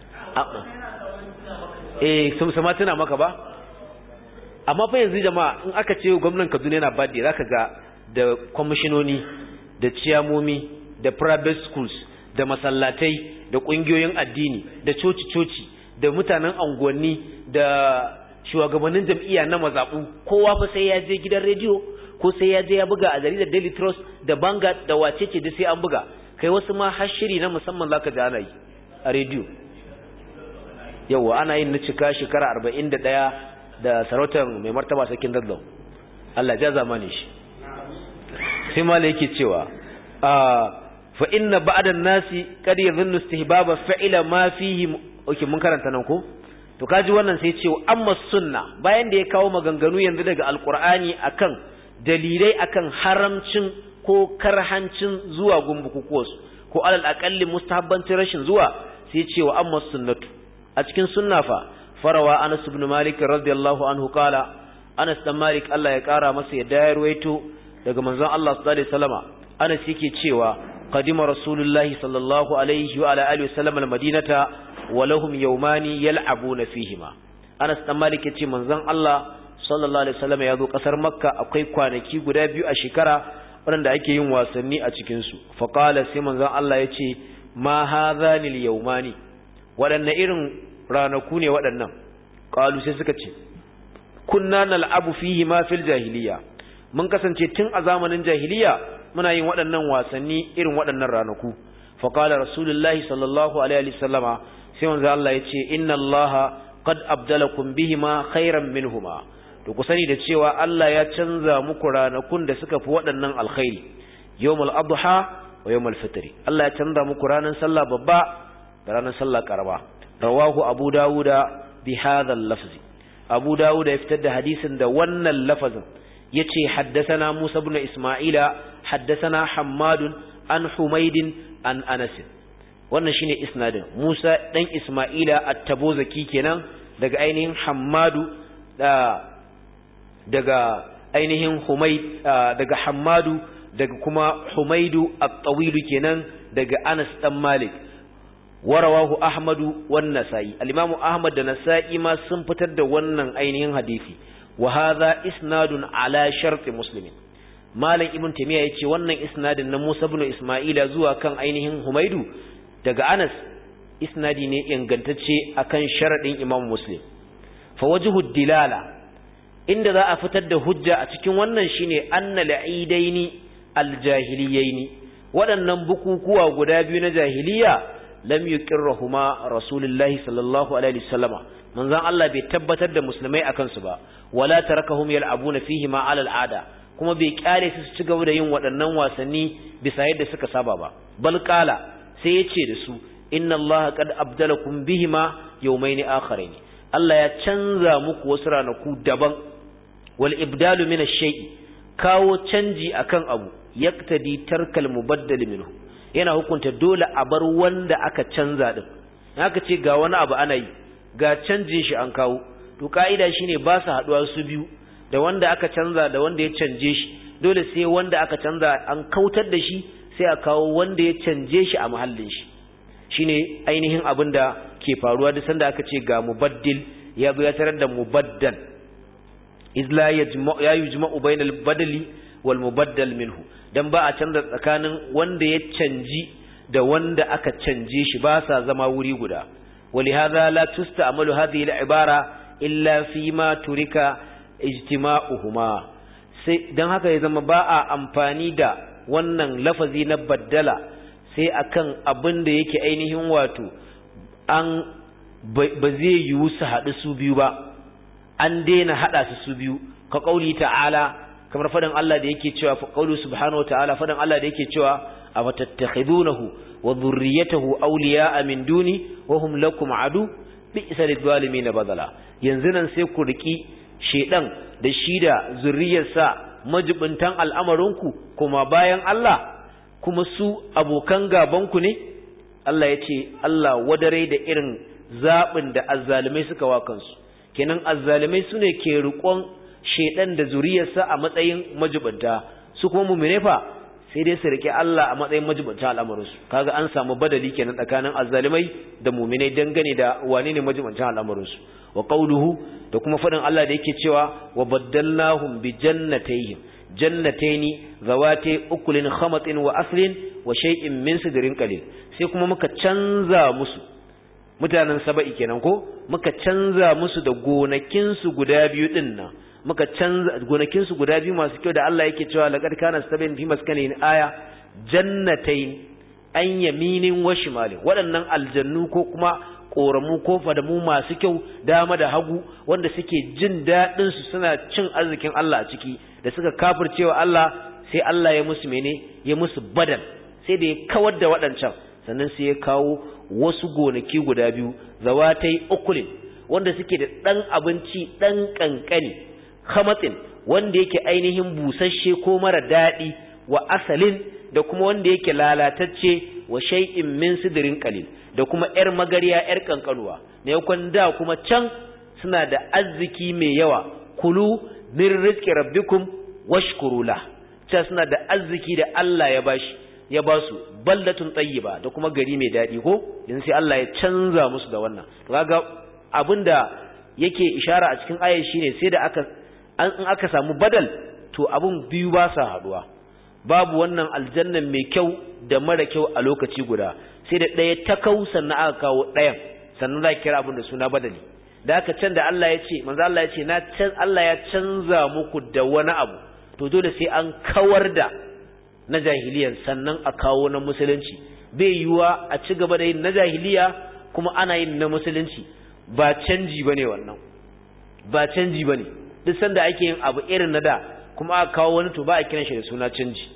eh sun sama tuna maka ba amma fa yanzu jama'a in aka ce gwamnan Kaduna yana birthday zaka ga da kwamishinoni da ciyamomi da private schools da masallatai da kungiyoyin addini da coci-coci da mutanen anguwanni da shugabannin jam'iyya na mazabu kowa fa sai ya je gidan rediyo ko sai ya je ya buga a jaridar Daily Trust da Vanguard da wacece da sai an buga kai wasu ma har shiri na musamman zaka ji ana yi a rediyo yawa ana yin na cika shekara 41 da sarautar mai martaba sakin dadlau Allah ja zamani shi sai mala yake cewa fa inna ba'da nasi qad yadhunnu istihbaba fa'ila ma fihi okay mun karanta nan ko to kaji wannan sai ce amma sunna bayan da ya kawo maganganu yanzu daga alqur'ani akan dalilai akan haramcin ko karhancin zuwa gumbukukuwarsu ko alal aqalli mustahabbancin rashin zuwa sai ce wa amma sunnatu a cikin sunna fa farawa Anas ibn Malik radiyallahu anhu kala Anas dan Malik Allah ya kara masa yadda ya ruwaito daga manzon Allah sallallahu alaihi wasallama Anas yake cewa qadima rasulullahi sallallahu alaihi wa ala alihi wasallam almadinata wa lahum yawmani yal'abuna fihima Anas dan Malik yace manzon Allah sallallahu alaihi wasallama ya zo kasar Makka akwai kwanaki guda biyu a shekara waɗanda ake yin wasanni a cikin su fa qala sai manzon Allah yace ma hadhani al-yawmani waɗanne irin ranaku ne waɗannan ƙalu sai suka ce kunna nal'abu fihi ma fil jahiliya mun kasance tun a zamanin jahiliya muna yin waɗannan wasanni irin waɗannan ranaku fa qala rasulullahi sallallahu alaihi wasallama sai manzo Allah yace inna allaha qad abdalakum bihima khairan minhuma to ku sani da cewa Allah ya canza muku ranakun da suka fi waɗannan alkhairi yawmul adha wa yawmul fitri Allah ya canza muku ranar sallah babba da ranar sallah karama rawahu abu dawuda bi hadha al-lafz abu dawuda ya fitar da hadisin da wannan lafazin yace haddathana Musa ibn Isma'ila haddathana Hammad an Humayd an Anas wannan shine isnadin Musa dan Isma'ila at-Tabuzaki kenan daga ainihin Hammadu da daga ainihin Humayd daga Hammadu daga kuma Humaydu at-Tawil kenan daga Anas dan Malik warawahu Ahmadu wan Nasa'i al-Imam Ahmad da Nasa'i ma sun fitar da wannan ainihin hadisi wa hadha isnadun ala sharti muslimin malam ibn tamiya yace wannan isnadin na Musa ibn Isma'ila zuwa kan ainihin Humaydu daga Anas isnadi ne ingantacce akan sharadin Imam Muslim fa wajhu dilala inda za a fitar da hujja a cikin wannan shine anna la'idaini aljahiliyaini waɗannan bukukuwa guda biyu na jahiliya lam yuqirruhuma rasulullahi sallallahu alaihi wasallama manzon Allah bai tabbatar da musulmai akan su ba wala tarakahum yal'abuna fihi ma ala al'ada kuma bai kyale su ci gaba da yin waɗannan wasanni bisa yadda suka saba ba bal qala sai ya ce da su inna Allah qad abdalakum bihima yawmayn akharayn Allah ya canza muku wasu ranaku daban wal ibdalu min ash-shay'i kawo canji akan abu yaktadi tarkal mubaddal minhu yana hukunta dole a bar wanda aka canza din haka ce ga wani abu ana yi ga canjin shi an kawo to ka'ida shine ba su haduwa su biyu da wanda aka canza da wanda ya canje shi dole sai wanda aka canza an kautar da shi sai a kawo wanda ya canje shi a mahallin shi shine ainihin abin da ke faruwa duk sanda aka ce ga mubaddil ya zo ya tarar da mubaddal izla ya yujma'u bainal badali wal mubaddal minhu dan ba a canza tsakanin wanda ya canji da wanda aka canje shi ba sa zama wuri guda ولهذا لا تستعمل هذه العبارة إلا فيما ترك اجتماعهما dan haka ya zama ba a amfani da wannan lafazi na baddala sai akan abin da yake ainihin wato an ba zai yiwu su haɗu su biyu ba an daina haɗa su su biyu ka ƙauli ta'ala kamar faɗin Allah da yake cewa ƙauli subhanahu wa ta'ala faɗin Allah da yake cewa a fatattakhidunahu wa dhurriyyatahu awliya'a min duni wa hum lakum adu bi'sa lidh-dhalimin badala yanzu nan sai ku riki shedan da shi da zurriyarsa majibintan al'amarinku kuma bayan Allah kuma su abokan gabanku ne Allah ya ce Allah wadare da irin zaɓin da azzalimai suka wa kansu kenan azzalimai su ne ke riƙon shedan da zuriyarsa a matsayin majibinta su kuma mumine fa sai dai su rike Allah a matsayin majibanta al'amarinsu kaga an samu badali kenan tsakanin azzalimai da mu'minai dangane da wane ne majibanta al'amarinsu wa qawluhu da kuma fadin Allah da yake cewa wa baddalnahum bi jannatayhim jannataini zawati ukulin khamatin wa aslin wa shay'in min sidrin qalil sai kuma muka canza musu mutanen saba'i kenan ko muka canza musu da gonakin su guda biyu din nan muka canza gonakin su guda biyu masu kyau da Allah yake cewa laqad kana sabin fi maskanin aya jannatain an yaminin wa shimalin waɗannan aljannu ko kuma koramu ko fadamu masu kyau dama da hagu wanda suke jin daɗin su suna cin arzikin Allah a ciki da suka kafircewa Allah sai Allah ya musu mene ya musu badal sai da ya kawar da waɗancan sannan sai ya kawo wasu gonaki guda biyu zawatai ukulin wanda suke da ɗan abinci ɗan ƙanƙani khamatsin wanda yake ainihin busasshe ko mara daɗi wa asalin da kuma wanda yake lalatacce wa shay'in min sidrin qalil da kuma yar magariya yar kankanuwa ne yakon da kuma can suna da arziki mai yawa kulu min rizqi rabbikum washkuru la ta suna da arziki da Allah ya bashi ya ba su baldatun tayyiba da kuma gari mai daɗi ko yanzu sai Allah ya canza musu da wannan to kaga abinda yake ishara a cikin ayar shine sai da aka an in aka samu badal to abun biyu ba sa haduwa babu wannan aljannan mai kyau da mara kyau a lokaci guda sai da ɗaya ta kau sannan aka kawo ɗayan sannan za kira abin da suna badali da aka can da Allah ya ce manzo Allah ya ce na can Allah ya canza muku da wani abu to dole sai an kawar da na jahiliyan sannan a kawo na musulunci bai yiwa a ci gaba da yin na jahiliya kuma ana yin na musulunci ba canji bane wannan ba canji bane duk sanda ake yin abu irin na da kuma aka kawo wani to ba a kiran shi da suna canji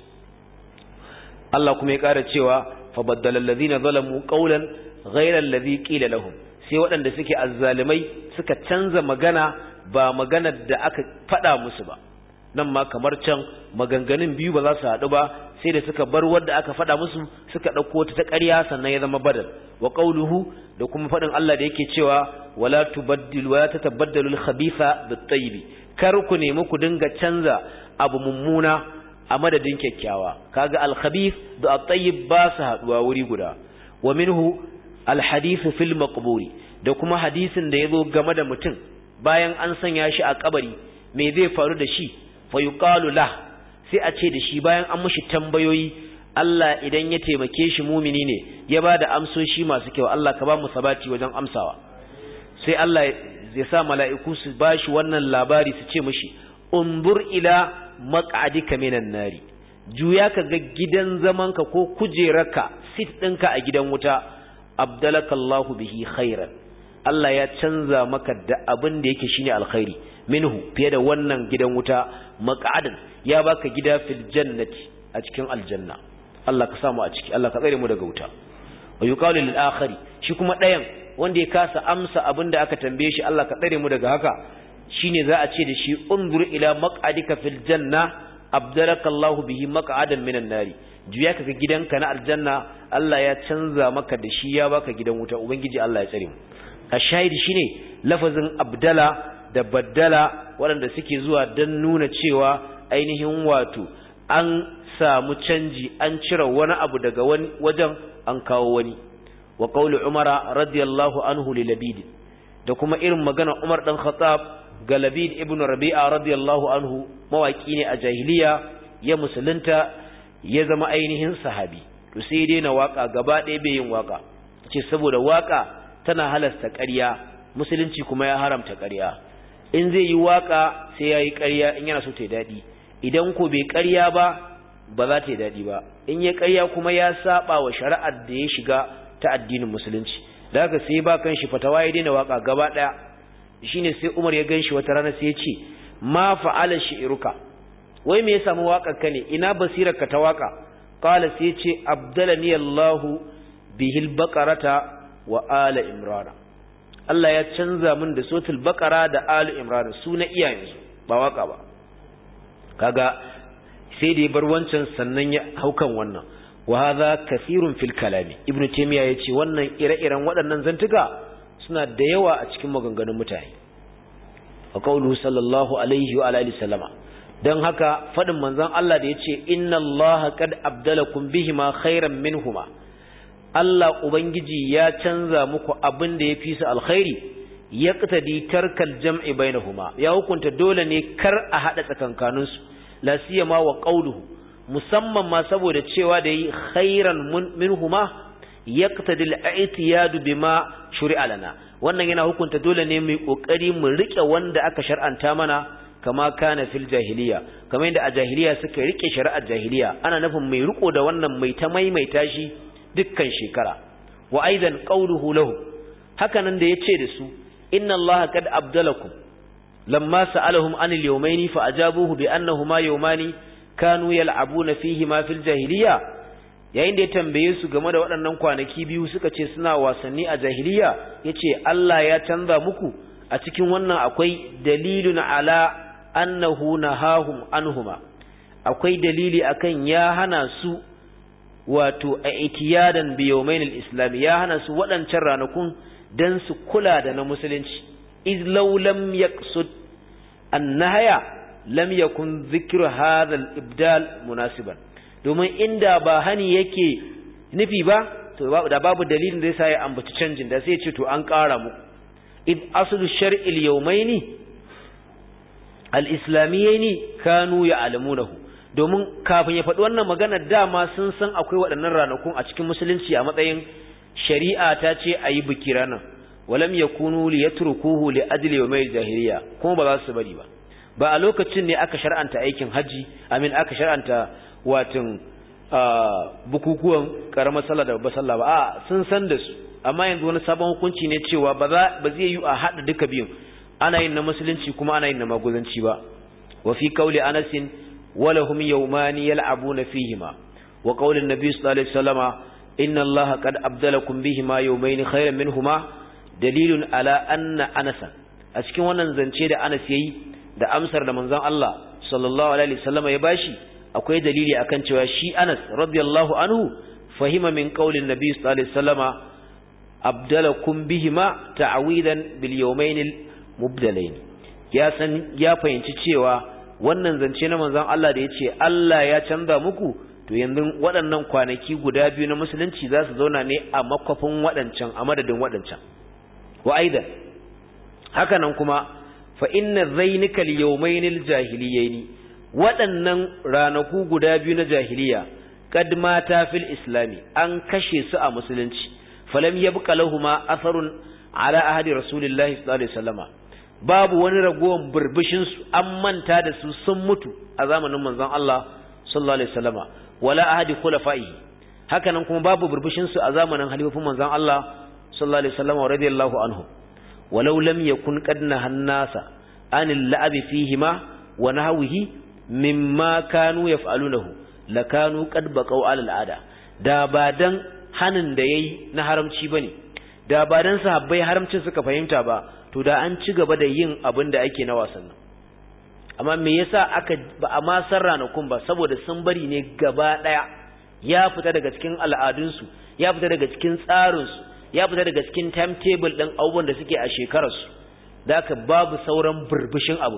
Allah kuma ya ƙara cewa fa baddala allazina zalamu qawlan ghayra allazi qila lahum sai waɗanda suke azzalimai suka canza magana ba maganar da aka faɗa musu ba nan ma kamar can maganganun biyu ba za su haɗu ba sai da suka bar wadda aka faɗa musu suka ɗauko ta ta ƙarya sannan ya zama badal wa qawluhu da kuma faɗin Allah da yake cewa wala tubaddilu wala tatabaddalu al-khabitha bit-tayyib kar ku nemi ku dinga canza abu mummuna a madadin kyakkyawa kaga al-khabith da at-tayyib ba su haɗuwa wuri guda wa minhu al-hadith fil maqburi da kuma hadisin da yazo game da mutum bayan an sanya shi a kabari me zai faru da shi fa yuqalu la sai a ce da shi bayan an mushi tambayoyi Allah idan ya taimake shi mumini ne ya ba da amsoshi masu kyau Allah ka ba mu sabati wajen amsawa sai Allah ya sa mala'iku su ba shi wannan labari su ce mishi undur ila maq'adika minan nari juya ka ga gidan zamanka ko kujerarka sit ɗinka a gidan wuta abdalakallahu bihi khairan Allah ya canza maka da abin da yake shine alkhairi minhu fiye da wannan gidan wuta maq'adan ya baka gida fil jannati a cikin aljanna Allah ka samu a ciki Allah ka tsare mu daga wuta wa yuqalu lil akhari shi kuma dayan wanda ya kasa amsa abin da aka tambaye shi Allah ka tsare mu daga haka shine za a ce da shi unzur ila maq'adika fil janna abdaraka Allah bihi maq'adan minan nari juya kaga gidanka na aljanna Allah ya canza maka da shi ya baka gidan wuta ubangiji Allah ya tsare mu ashahidi shine lafazin abdala da baddala waɗanda suke zuwa don nuna cewa ainihin wato an samu canji an cire wani abu daga wani wajen an kawo wani wa qawli umara radiyallahu anhu li labid da kuma irin magana umar dan khattab ga labid ibn rabi'a radiyallahu anhu mawaki ne a jahiliya ya musulunta ya zama ainihin sahabi to sai dai na waka gaba ɗaya bai yin waka ce saboda waka tana halasta ƙarya musulunci kuma ya haramta ƙarya in zai yi waka sai ya yi ƙarya in yana so ta yi daɗi idan ko bai ƙarya ba ba za ta yi daɗi ba in ya ƙarya kuma ya saba wa shari'ar da ya shiga ta addinin musulunci da haka sai ba kan shi fatawa ya daina waka gaba ɗaya shine sai Umar ya ganshi wata rana sai ya ce ma fa'ala shi'ruka wai me ya samu waƙar ka ne ina basirar ka ta waka qala sai ya ce abdalani Allahu bihil baqarata wa ala imrana Allah ya canza min da sotul baqara da ala imrana su na iyayensu ba waka ba kaga sai da ya bar wancan sannan ya haukan wannan wa hadha kathirun fil kalami ibnu taymiya yace wannan ire-iren waɗannan zantuka suna da yawa a cikin maganganun mutane wa qawluhu sallallahu alaihi wa alihi sallama dan haka fadin manzon Allah da yace inna allaha qad abdalakum bihima khairan minhuma Allah ubangiji ya canza muku abin da yafi su alkhairi yaqtadi tarkal jam'i bainahuma ya hukunta dole ne kar a hada tsakankaninsu la siyama wa qawluhu musamman ma saboda cewa da yi khairan minhuma yaqtadi al-i'tiyad bima shuri'a lana wannan yana hukunta dole ne mu kokari mu rike wanda aka shar'anta mana kama kana fil jahiliya kamar yadda a jahiliya suka rike shari'ar jahiliya ana nufin mai riko da wannan mai ta maimaita shi dukkan shekara wa aidan qawluhu lahu hakanan da yace da su inna allaha qad abdalakum lamma sa'alahum anil yawmaini fa ajabuhu bi annahuma yawmani kanu yal'abuna fihi ma fil jahiliya yayin da ya tambaye su game da waɗannan kwanaki biyu suka ce suna wasanni a jahiliya yace Allah ya canza muku a cikin wannan akwai dalilun ala annahu nahahum anhuma akwai dalili akan ya hana su wato a itiyadan bi yawmain al-islam ya hana su waɗancan ranakun dan su kula da na musulunci iz law lam yaqsud annahaya lam yakun dhikru hadha al-ibdal munasiban domin inda ba hani yake nufi ba to da babu dalilin da yasa ya ambaci canjin da sai ya ce to an ƙara mu id aslu shar'il yawmaini al-islamiyyaini kanu ya'lamunahu domin kafin ya faɗi wannan magana dama sun san akwai waɗannan ranakun a cikin musulunci a matsayin shari'a ta ce a yi biki ranar walam yakunu liyatrukuhu li ajli yawmil jahiliya kuma ba za su bari ba ba a lokacin ne aka shar'anta aikin haji amin aka shar'anta watin bukukuwan karamar sallah da babbar sallah ba a sun san da su amma yanzu wani sabon hukunci ne cewa ba za ba zai yi a hada duka biyun ana yin na musulunci kuma ana yin na maguzanci ba wa fi qawli Anas walahum yawmani yal'abuna fihima wa qawli an-nabi sallallahu alaihi wasallama inna Allaha qad abdalakum bihima yawmayn khayran minhuma dalilun ala anna Anas a cikin wannan zance da Anas yayi da amsar da manzon Allah sallallahu alaihi wasallama ya bashi akwai dalili akan cewa shi Anas radiyallahu anhu fahima min qaulin nabi sallallahu alaihi wasallama abdalakum bihima ta'widan bil yawmayn al mubdalain ya san ya fahimci cewa wannan zance na manzon Allah da yace Allah ya canza muku to yanzu waɗannan kwanaki guda biyu na musulunci za su zauna ne a makwafin waɗancan a madadin waɗancan wa aidan haka nan kuma fa inna zainikal yawmaynil jahiliyaini waɗannan ranaku guda biyu na jahiliya kad mata fil islami an kashe su a musulunci falam yabqa lahumu atharun ala ahadi rasulillahi sallallahu alaihi wasallama babu wani ragowar burbushin su an manta da su sun mutu a zamanin manzon Allah sallallahu alaihi wasallama wala ahadi khulafaihi hakanan kuma babu burbushin su a zamanin halifofin manzon Allah sallallahu alaihi wasallama radiyallahu anhu walau lam yakun qad nahannasa anil la'abi fihima wa nahwihi mimma kanu yaf'alunahu lakanu qad baqaw 'ala al'ada da ba dan hanin da yayi na haramci bane da ba dan sahabbai haramcin suka fahimta ba to da an ci gaba da yin abin da ake na wasannin amma me yasa aka ba a ma san ranakun ba saboda sun bari ne gaba daya ya fita daga cikin al'adunsu ya fita daga cikin tsarinsu ya fita daga cikin timetable din abubuwan da suke a shekararsu da aka babu sauran burbushin abu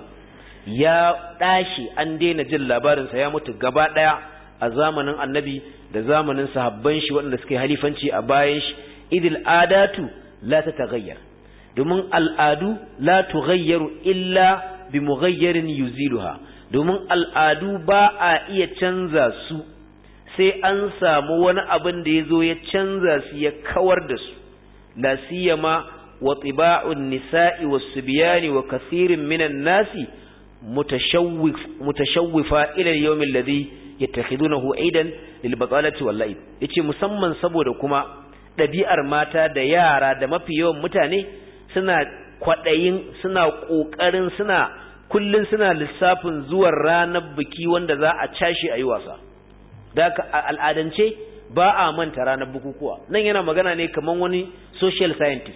ya ɗashi an daina jin labarinsa ya mutu gaba ɗaya a zamanin annabi da zamanin sahabban shi waɗanda suke halifanci a bayan shi idil adatu la ta tagayyar domin al'adu la tughayyaru illa bi mughayyarin yuziluha domin al'adu ba a iya canza su sai an samu wani abin da ya zo ya canza su ya kawar da su la siyama wa tiba'un nisa'i was subyani wa kathirin minan nasi متشوف متشوفا الى اليوم الذي يتخذونه عيدا للبطاله واللعب yace musamman saboda kuma dabi'ar mata da yara da mafi yawan mutane suna kwadayin suna kokarin suna kullun suna lissafin zuwan ranar biki wanda za a cashi ayi wasa da al'adance ba a manta ranar bukukuwa nan yana magana ne kaman wani social scientist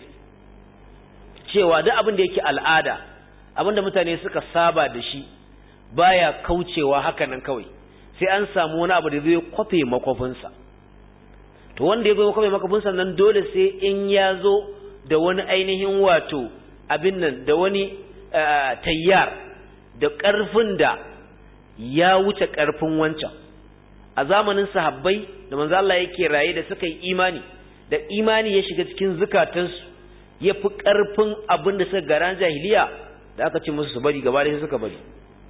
cewa duk abin da yake al'ada abinda mutane suka saba da shi baya kaucewa hakanan kawai sai an samu wani abu da zai kwafe makwafinsa to wanda ya zo kwafe makwafinsa nan dole sai in ya zo da wani ainihin wato abin nan da wani tayyar da ƙarfin da ya wuce ƙarfin wancan a zamanin sahabbai da manzo Allah yake raye da suka yi imani da imani ya shiga cikin zukatansu ya fi ƙarfin abin da suka garan jahiliya da aka ce musu su bari gaba da suka bari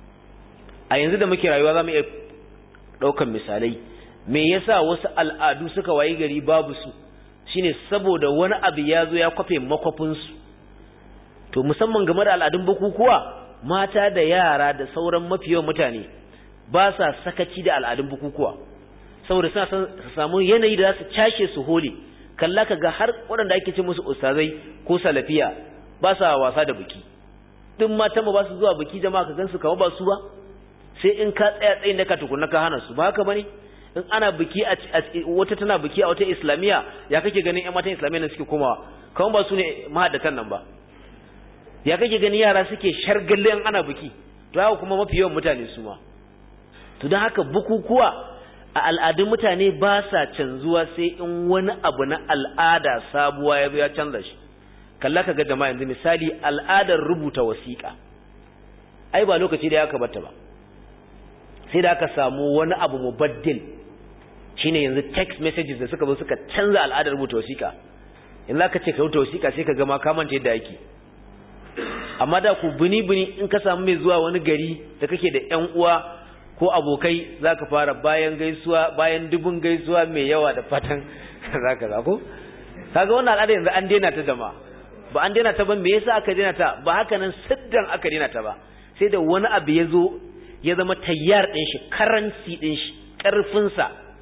a yanzu da muke rayuwa za mu iya ɗaukan misalai me yasa wasu al'adu suka wayi gari babu su shine saboda wani abu ya zo ya kwafe makwafinsu to musamman game da al'adun bukukuwa mata da yara da sauran mafi yawan mutane ba sa sakaci da al'adun bukukuwa saboda suna son su samu yanayi da za su cashe su hole kalla ka ga har waɗanda ake ce musu ustazai ko salafiya ba sa wasa da biki duk matan ba su zuwa biki jama'a ka gansu kawo ba su ba sai in ka tsaya tsayin da ka tukunna ka hana su ba haka bane in ana biki a wata tana biki a wata islamiya ya kake ganin ƴan matan islamiya ne suke komawa kawai ba su ne mahaddatan nan ba ya kake ganin yara suke shargalle in ana biki to haka kuma mafi yawan mutane su ma to don haka bukukuwa a al'adun mutane ba sa canzuwa sai in wani abu na al'ada sabuwa ya ya canza shi kalla ka ga jama'a yanzu misali al'adar rubuta wasiƙa ai ba lokaci da ya aka bata ba sai da aka samu wani abu mubaddil shine yanzu text messages da suka zo suka canza al'adar rubuta wasiƙa in ka ce ka rubuta wasiƙa sai ka ga ma ka manta yadda yake amma da ku bini bini in ka samu mai zuwa wani gari da kake da ƴan uwa ko abokai zaka fara bayan gaisuwa bayan dubun gaisuwa mai yawa da fatan zaka za ko kaga wannan al'ada yanzu an daina ta jama'a ba an daina ta ba me yasa aka daina ta ba haka nan siddan aka daina ta ba sai da wani abu ya zo ya zama tayyar din shi karanci din shi karfin sa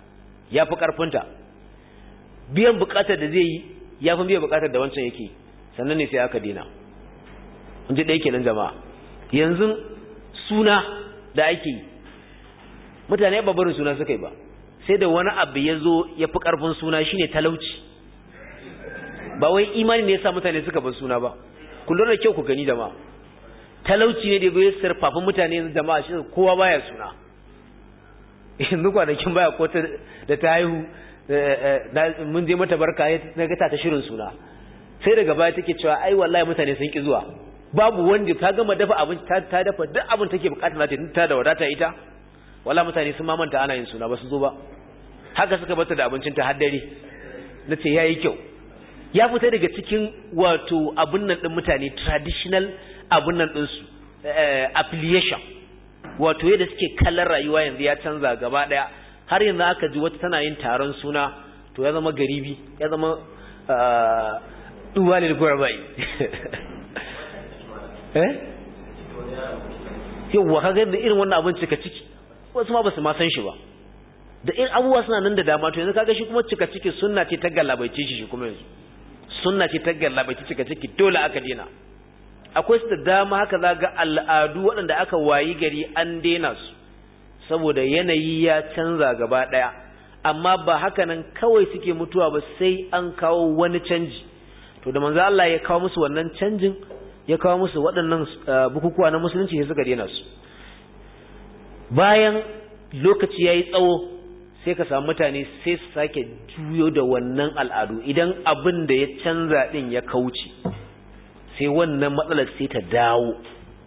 ya fi ƙarfinta biyan buƙatar da zai yi ya fi biyan buƙatar da wancan yake sannan ne sai aka dina in ji ɗaya kenan jama'a yanzu suna da ake yi mutane ba barin suna suka yi ba sai da wani abu ya zo ya fi ƙarfin suna shine talauci ba wai imani ne ya sa mutane suka bar suna ba kullum da kyau ku gani jama'a talauci ne da bai sarfafin mutane jama'a shi kowa baya suna yanzu kwanakin baya ko da ta haihu mun je mata barka na ga ta shirin suna sai daga baya take cewa ai wallahi mutane sun ki zuwa babu wanda ta gama dafa abinci ta dafa duk abin take bukata za ta ta da wadata ita wala mutane sun mamanta ana yin suna ba su zo ba haka suka bata da abincin ta har dare nace yayi kyau ya fita daga cikin wato abun nan din mutane traditional abun nan din su affiliation wato yadda suke kallon rayuwa yanzu ya canza gaba daya har yanzu aka ji wata tana yin taron suna to ya zama garibi ya zama duwalil gurbai eh yawwa kaga da irin wannan abin cika ciki wasu ma basu ma san shi ba da in abubuwa suna nan da dama to yanzu kaga shi kuma cika ciki sunna ce ta gallabaice shi shi kuma yanzu sunna ce ta gallabaice cika ciki dole aka dena akwai su da dama haka za ga al'adu waɗanda aka wayi gari an dena su saboda yanayi ya canza gaba ɗaya amma ba haka nan kawai suke mutuwa ba sai an kawo wani canji to da manzo Allah ya kawo musu wannan canjin ya kawo musu waɗannan bukukuwa na musulunci sai suka dena su bayan lokaci yayi tsawo sai ka samu mutane sai su sake juyo da wannan al'adu idan abin da ya canza din ya kauce sai wannan matsalar sai ta dawo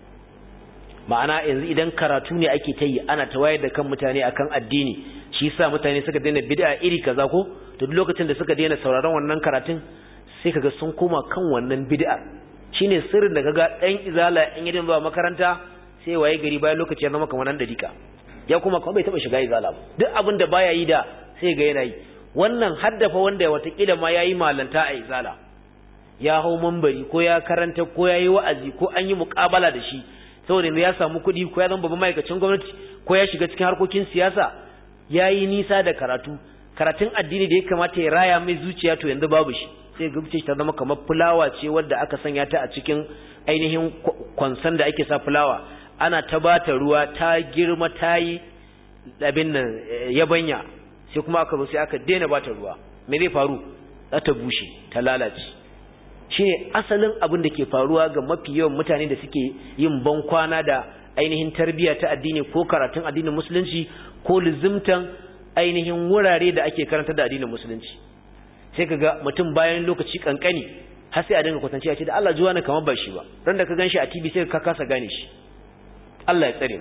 ma'ana yanzu idan karatu ne ake ta yi ana ta wayar da kan mutane akan addini shi yasa mutane suka daina bid'a iri kaza ko to duk lokacin da suka daina sauraron wannan karatun sai kaga sun koma kan wannan bid'a shine sirrin da kaga dan izala in yadin zuwa makaranta sai waye gari bayan lokaci ya zama kamar nan dika ya kuma kuma bai taba shiga izala ba duk abin da baya yi da sai ga yana yi wannan haddafa wanda watakila ma yayi malanta a izala ya hau mambari ko ya karanta ko ya yi wa'azi ko an yi muƙabala da shi saboda ya samu kuɗi ko ya zama babban ma'aikacin gwamnati ko ya shiga cikin harkokin siyasa ya yi nisa da karatu karatun addini da ya kamata ya raya mai zuciya to yanzu babu shi sai ga ta zama kamar fulawa ce wadda aka sanya ta a cikin ainihin kwansan da ake sa fulawa ana ta bata ruwa ta girma ta yi abin nan yabanya sai kuma aka zo sai aka daina bata ruwa me zai faru za ta bushe ta lalace shine asalin abin da ke faruwa ga mafi yawan mutane da suke yin ban kwana da ainihin tarbiyya ta addini ko karatun addinin musulunci ko lizimtan ainihin wurare da ake karanta da addinin musulunci sai kaga mutum bayan lokaci kankani har sai a dinga kwatance a ce da Allah juwa na kamar ba shi ba ran da ka ganshi a TV sai ka kasa gane shi Allah ya tsare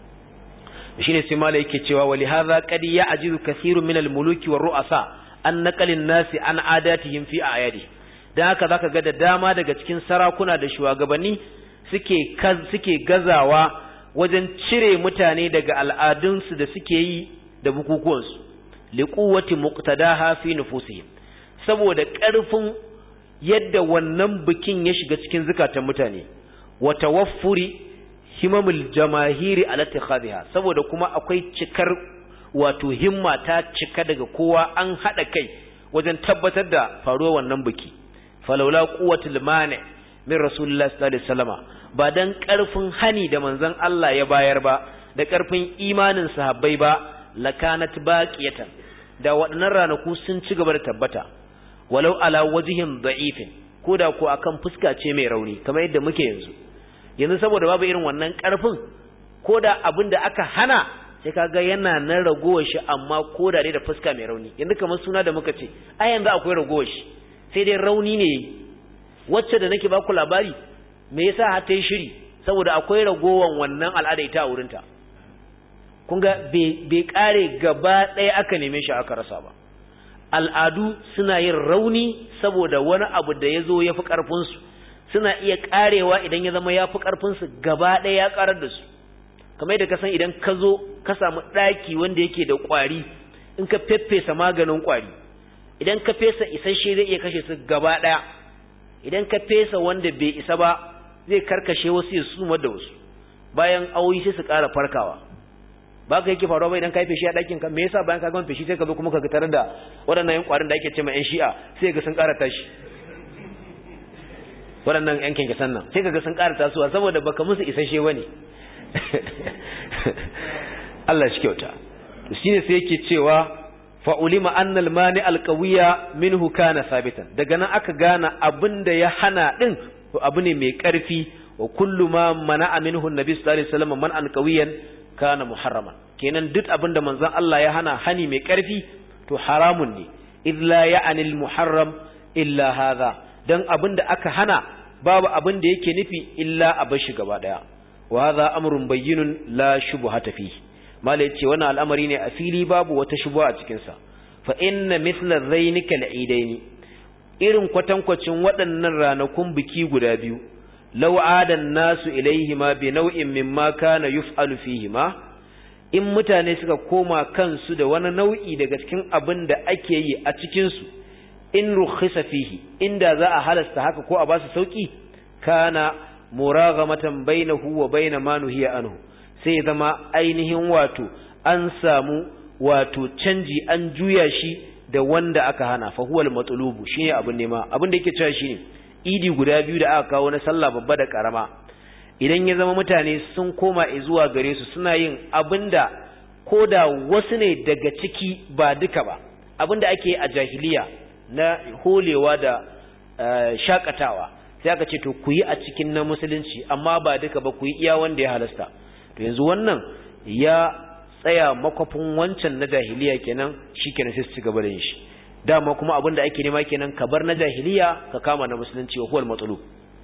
mu shine sai mala yake cewa wali hadha qad ya'jizu kathirun min al-muluki war ru'asa an naqalin nasi an adatihim fi ayadi dan haka zaka ga da dama daga cikin sarakuna da shugabanni suke suke gazawa wajen cire mutane daga al'adunsu da suke yi da bukukuwansu liquwwati muqtadaha fi nufusihim saboda ƙarfin yadda wannan bikin ya shiga cikin zukatan mutane wa tawaffuri himamul jamahiri ala ittikhadha saboda kuma akwai cikar wato himma ta cika daga kowa an hada kai wajen tabbatar da faruwar wannan biki falawla quwwatul mani min rasulullah sallallahu alaihi wasallama ba dan karfin hani da manzon Allah ya bayar ba da karfin imanin sahabbai ba lakanat baqiyatan da waɗannan ranaku sun ci gaba da tabbata walau ala wajhin da'ifin koda ko akan fuska ce mai rauni kamar yadda muke yanzu yanzu saboda babu irin wannan karfin koda abin da aka hana sai kaga yana nan ragowar shi amma koda ne da fuska mai rauni yanzu kamar suna da muka ce a yanzu akwai ragowar shi sai dai rauni ne wacce da nake baku labari me yasa har ta yi shiri saboda akwai ragowar wannan al'ada ita a wurinta kun ga bai kare gaba ɗaya aka neme shi aka rasa ba al'adu suna yin rauni saboda wani abu da ya zo ya fi ƙarfinsu suna iya ƙarewa idan ya zama ya fi ƙarfinsu gaba ɗaya ya ƙarar da su kamar yadda ka san idan ka zo ka samu ɗaki wanda yake da ƙwari in ka feffesa maganin ƙwari idan ka fesa isasshe zai iya kashe su gaba ɗaya idan ka fesa wanda bai isa ba zai karkashe wasu ya sumar da wasu bayan awoyi sai su ƙara farkawa ba ka yake faruwa ba idan ka yi feshi a ɗakin ka me yasa bayan ka gama feshi sai ka zo kuma ka tare da waɗannan yan ƙwarin da ake ce ma yan shi'a sai ga sun ƙara tashi waɗannan yan kyankyasan nan sai ka ga sun ƙara tasowa saboda baka musu isasshe ba ne Allah shi kyauta shine sai yake cewa fa'ulima annal mani alƙawiya minhu kana sabitan daga nan aka gana abin da ya hana ɗin abu ne mai ƙarfi wa kullu ma mana minhu nabi sallallahu alaihi wasallam man alƙawiyan kana muharraman kenan duk abin da manzon Allah ya hana hani mai ƙarfi to haramun ne idh la ya'nil muharram illa hadha dan abin da aka hana babu abin da yake nufi illa a bashi gaba daya wa hadha amrun bayyinun la shubhata fihi mala yace wannan al'amari ne a fili babu wata shubha a cikin sa fa inna mithla dhainika al'idaini irin kwatankwacin waɗannan ranakun biki guda biyu law adan nasu ilaihima bi naw'in mimma kana yuf'alu fihima in mutane suka koma kansu da wani nau'i daga cikin abin da ake yi a cikin su in rukhisa fihi inda za a halasta haka ko a ba su sauki kana muraghamatan bainahu wa bain ma nuhiya anhu sai zama ainihin wato an samu wato canji an juya shi da wanda aka hana fa huwal matlubu shine abin nema abin da yake cewa shine idi guda biyu da aka kawo na sallah babba da karama idan ya zama mutane sun koma zuwa gare su suna yin abinda koda wasu ne daga ciki ba duka ba abinda ake a jahiliya na holewa da shakatawa sai aka ce to ku yi a cikin na musulunci amma ba duka ba ku yi iya wanda ya halasta to yanzu wannan ya tsaya makwafin wancan na jahiliya kenan shikenan sai su ci gaba da yin shi dama kuma abin da ake nema kenan ka bar na jahiliya ka kama na musulunci wa huwal matsulu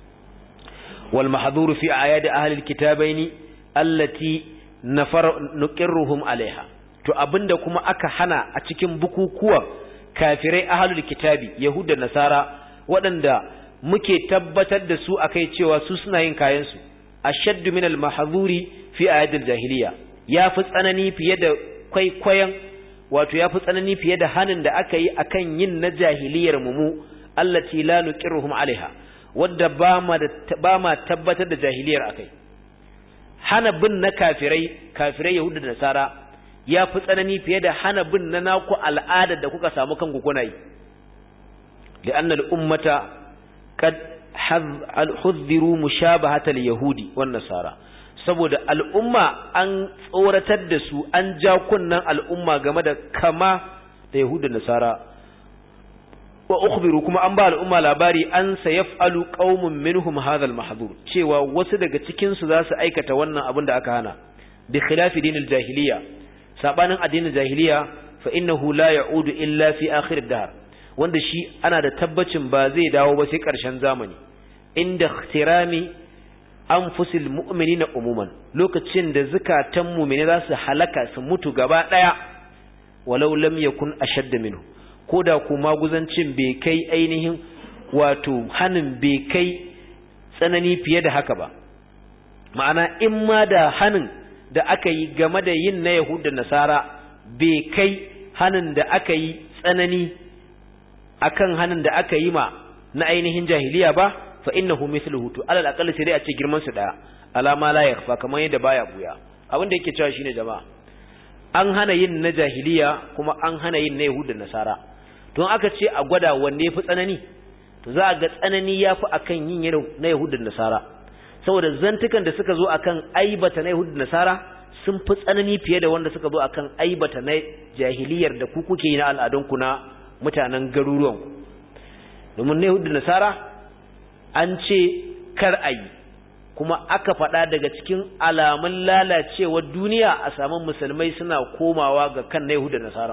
wal mahdhuru fi ayadi ahli alkitabaini allati nafar nuqirruhum alaiha to abinda kuma aka hana a cikin bukukuwan kafirai ahlul kitabi yahuda nasara waɗanda muke tabbatar da su akai cewa su suna yin kayan su ashaddu min al-mahdhuri fi ayadil jahiliya yafi tsanani fiye da kwaikwayon wato yafi tsanani fiye da hanin da aka yi akan yin na jahiliyar mu allati la nuqirruhum alaiha wadda ba ma ba ma tabbatar da jahiliyar akai hana bin na kafirai kafirai yahuda da nasara yafi tsanani fiye da hana bin na naku al'ada da kuka samu kanku kuna yi li'anna al-ummata qad hudhiru mushabahata al-yahudi wan nasara saboda al'umma an tsoratar da su an ja kunnan al'umma game da kama da yahuda nasara wa ukhbiru kuma an ba al'umma labari an sayaf'alu qaumun minhum hadha al-mahdhur cewa wasu daga cikin su za su aikata wannan abin da aka hana bi khilafi dinil jahiliya sabanin addinin jahiliya fa innahu la ya'udu illa fi akhir ad-dahr wanda shi ana da tabbacin ba zai dawo ba sai karshen zamani inda ikhtirami anfusil mu'minina umuman lokacin da zakatan mu'mini za su halaka su mutu gaba daya walau lam yakun ashadd minhu koda ku maguzancin bai kai ainihin wato hanin bai kai tsanani fiye da haka ba ma'ana in ma da hanin da aka yi game da yin na Yahud da Nasara bai kai hanin da aka yi tsanani akan hanin da aka yi ma na ainihin jahiliya ba fa innahu mithluhu to alal aqall sai dai a ce girman su daya alama la yakhfa kamar yadda baya buya abin da yake cewa shine jama'a an hana yin na jahiliya kuma an hana yin na Yahud da Nasara to aka ce a gwada wanne yafi tsanani to za a ga tsanani yafi akan yin na Yahud da Nasara saboda zantukan da suka zo akan aibata na Yahud da Nasara sun fi tsanani fiye da wanda suka zo akan aibata na jahiliyar da ku kuke yi na al'adunku na mutanen garuruwanku domin na Yahud da Nasara an ce kar a yi kuma aka faɗa daga cikin alamun lalacewar duniya a samun musulmai suna komawa ga kan na Yahud da Nasara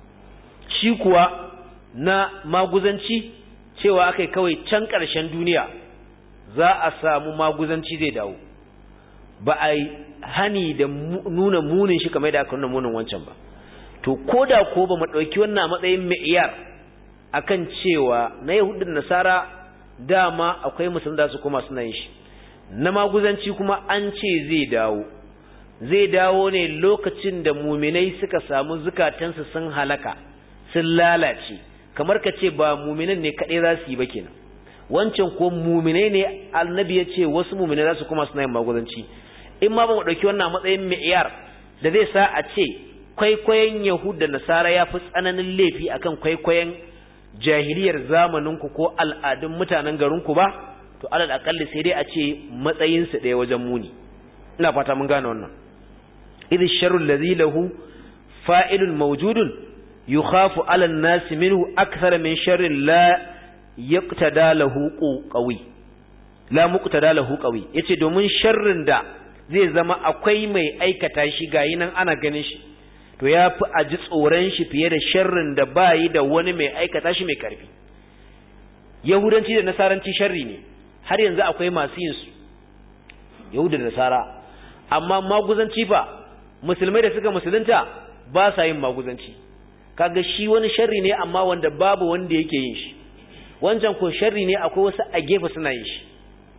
shi kuwa na maguzanci cewa aka yi kawai can ƙarshen duniya za a samu maguzanci zai dawo ba a yi hani da nuna munin shi kamar da aka nuna munin wancan ba to ko da ko ba mu ɗauki wannan matsayin ma'iyar akan cewa na yahudin nasara dama akwai musulun da su kuma suna yin shi na maguzanci kuma an ce zai dawo zai dawo ne lokacin da muminai suka samu zukatansu sun halaka sun lalace kamar ka ce ba muminan ne kaɗai za su yi ba kenan wancan ko muminai ne annabi ya ce wasu muminai za su kuma suna yin maguzanci in ma ba mu ɗauki wannan matsayin mi'yar da zai sa a ce kwaikwayon Yahud da Nasara ya fi tsananin laifi akan kwaikwayon jahiliyar zamaninku ko al'adun mutanen garinku ba to alal akalli sai dai a ce matsayinsu ɗaya wajen muni ina fata mun gane wannan idh sharru allazi lahu fa'ilun mawjudun yukhafu ala an-nas minhu akthar min sharri la yaqtada lahu qawi la muqtada lahu qawi yace domin sharrin da zai zama akwai mai aikata shi gayi nan ana ganin shi to ya fi a ji tsoron shi fiye da sharrin da bayi da wani mai aikata shi mai karfi yahudanci da nasaranci sharri ne har yanzu akwai masu yin su yahuda da nasara amma maguzanci fa musulmai da suka musulunta ba sa yin maguzanci kaga shi wani sharri ne amma wanda babu wanda yake yin shi wancan ko sharri ne akwai wasu a gefe suna yin shi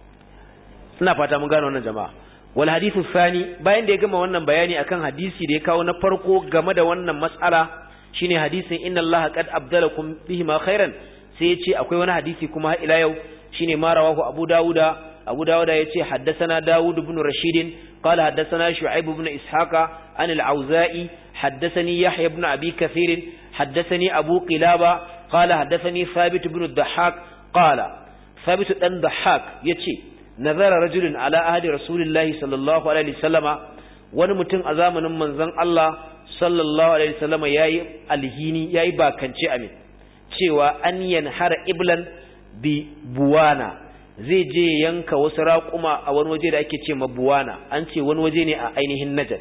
ina fata mun gano wannan jama'a wal hadithu thani bayan da ya gama wannan bayani akan hadisi da ya kawo na farko game da wannan mas'ala shine hadisin inna allaha qad abdalakum bihi ma khairan sai ya ce akwai wani hadisi kuma har ila yau shine ma rawahu abu dauda abu dauda yace haddathana daud ibn rashid qala haddathana shu'aib ibn ishaqa an al-auza'i haddathani yahya ibn abi kathir haddathani abu qilaba qala haddathani thabit ibn ad-dhahhak qala thabit dan dhahhak yace nazara rajulun ala ahdi rasulillahi sallallahu alaihi wasallama wani mutum a zamanin manzon Allah sallallahu alaihi wasallama yayi alhini yayi bakance amin cewa an yanhara iblan bi buwana zai je yanka wasu raƙuma a wani waje da ake ce ma buwana an ce wani waje ne a ainihin najat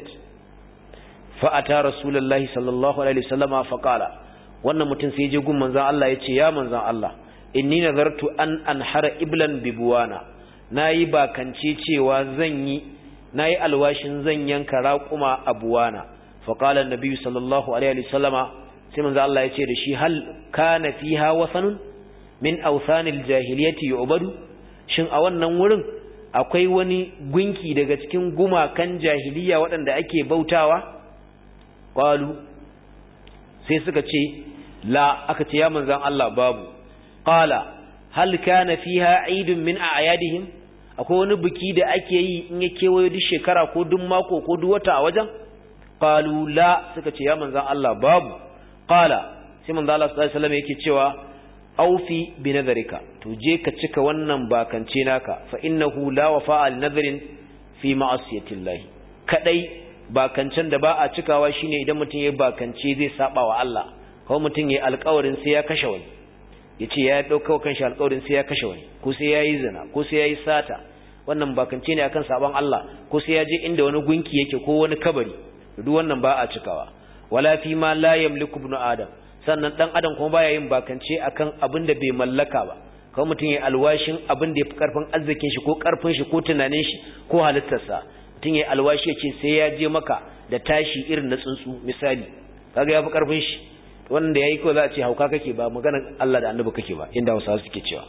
fa'ata rasulullahi sallallahu alaihi wasallama faqala wannan mutum sai je gun manzon Allah yace ya manzon Allah inni nazartu an anhara iblan bi buwana nayi bakance cewa zan yi nayi alwashin zan yanka raƙuma a buwana faqala annabi sallallahu alaihi wasallama sai manzon Allah yace da shi hal kana fiha wasanun min awsanil jahiliyyati yu'badu shin a wannan wurin akwai wani gunki daga cikin gumakan jahiliya waɗanda ake bautawa qalu sai suka ce la aka ce ya manzan Allah babu qala hal kana fiha eidun min a'yadihim akwai wani biki da ake yi in ya kewayo duk shekara ko duk mako ko duk wata a wajen qalu la suka ce ya manzan Allah babu qala sai manzan Allah sallallahu alaihi wasallam yake cewa aufi bi nadharika to je ka cika wannan bakance naka fa innahu la wafa'a li nadharin fi ma'asiyatillahi kadai bakancen da ba a cikawa shine idan mutum ya bakance zai saba wa Allah ko mutum ya alƙawarin sai ya kashe wani yace ya dauka kanshi alƙawarin sai ya kashe wani ko sai yayi zina ko sai yayi sata wannan bakance ne akan saban Allah ko sai ya je inda wani gunki yake ko wani kabari duk wannan ba a cikawa wala fi ma la yamliku ibnu adam sannan dan adam kuma baya yin bakance akan abin da bai mallaka ba kawai mutum ya alwashin abin da ya fi karfin arzikin shi ko karfin shi ko tunanin shi ko halittarsa mutum ya alwashi ya ce sai ya je maka da tashi irin na tsuntsu misali kaga ya fi karfin shi wannan da yayi ko za a ce hauka kake ba maganar Allah da annabi kake ba inda Hausawa suke cewa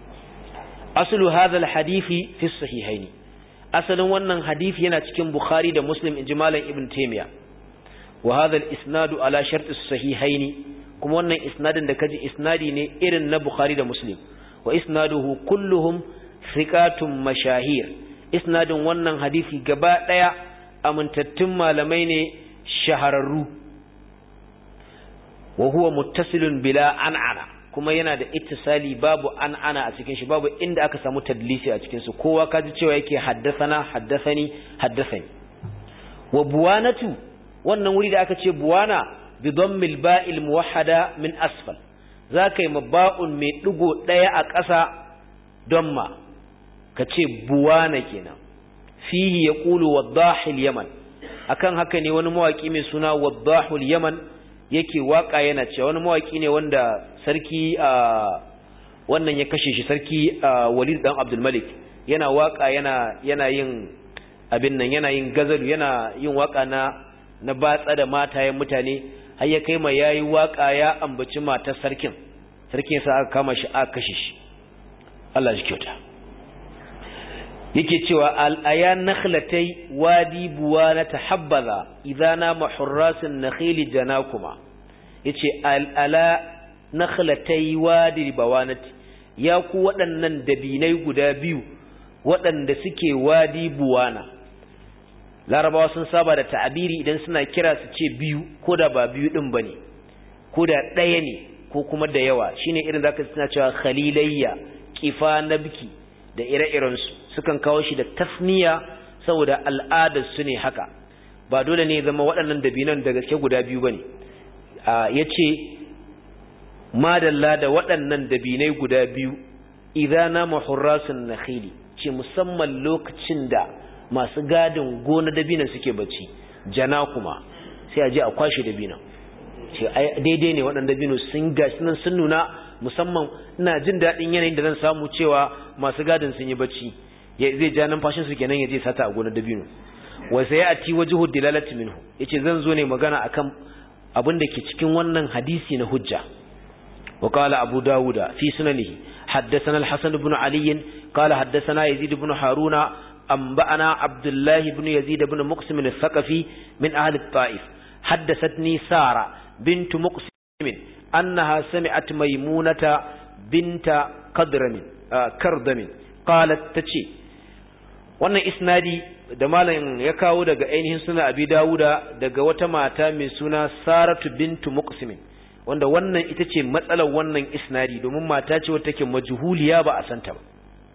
aslu hadha alhadisi fi sahihaini asalin wannan hadisi yana cikin Bukhari da Muslim inji Ibn Taymiyyah wa hadha al-isnadu ala shart as-sahihaini kuma wannan isnadin da kaji isnadi ne irin na Bukhari da Muslim wa isnaduhu kulluhum thiqatun mashahir isnadin wannan hadisi gaba daya amintattun malamai ne shahararru wa huwa muttasilun bila an'ana kuma yana da ittisali babu an'ana a cikin shi babu inda aka samu tadlisi a cikin su kowa kaji cewa yake haddathana haddathani haddathani wa buwanatu wannan wuri da aka ce buwana بضم الباء الموحدة من أسفل ذاك مباء من دغو دaya a ƙasa damma kace buwana kenan fihi yaqulu wadahil yaman akan haka ne wani mawaki mai suna wadahul yaman yake waka yana cewa wani mawaki ne wanda sarki wannan ya kashe shi sarki Walid dan Abdul Malik yana waka yana yana yin abin nan yana yin gazalu yana yin waka na na batsa da matayen mutane har ya kai ma yayi waka ya ambaci matar sarkin sarkin sa aka kama shi aka kashe shi Allah shi kyauta yake cewa al ayan nakhlatai wadi buwana tahabbaza idana mahurrasin nakhili janakuma yace al ala nakhlatai wadi bawanati ya ku waɗannan dabinai guda biyu waɗanda suke wadi buwana larabawa sun saba da ta'abiri idan suna kira su ce biyu ko da ba biyu din bane ko da ɗaya ne ko kuma da yawa shine irin zaka suna cewa khalilayya kifa nabki da ire-iren su sukan kawo shi da tasniya saboda al'adar su ne haka ba dole ne zama waɗannan dabinan da gaske guda biyu bane yace madalla da waɗannan dabinai guda biyu idza nama hurrasun nakhili ce musamman lokacin da masu gadin gona dabinan suke bacci jana kuma sai a je a kwashe dabinan ce daidai ne waɗanda dabino sun gashi nan sun nuna musamman ina jin daɗin yanayin da zan samu cewa masu gadin sun yi bacci zai ja numfashin su kenan ya je sata a gona dabino wa sai ya ati wajhu dilalati minhu yace zan zo ne magana akan abin da ke cikin wannan hadisi na hujja وقال أبو داود في سننه حدثنا الحسن بن علي قال حدثنا يزيد بن هارون أنبأنا عبد الله بن يزيد بن مقسم الثقفي من أهل الطائف حدثتني سارة بنت مقسم أنها سمعت ميمونة بنت قدرم آه كردم قالت تشي wannan isnadi da malam ya kawo daga ainihin suna abi dawuda daga wata mata mai suna saratu bintu muqsimin wanda wannan ita ce matsalar wannan isnadi domin mata ce wata take majhuliya ba a santa ba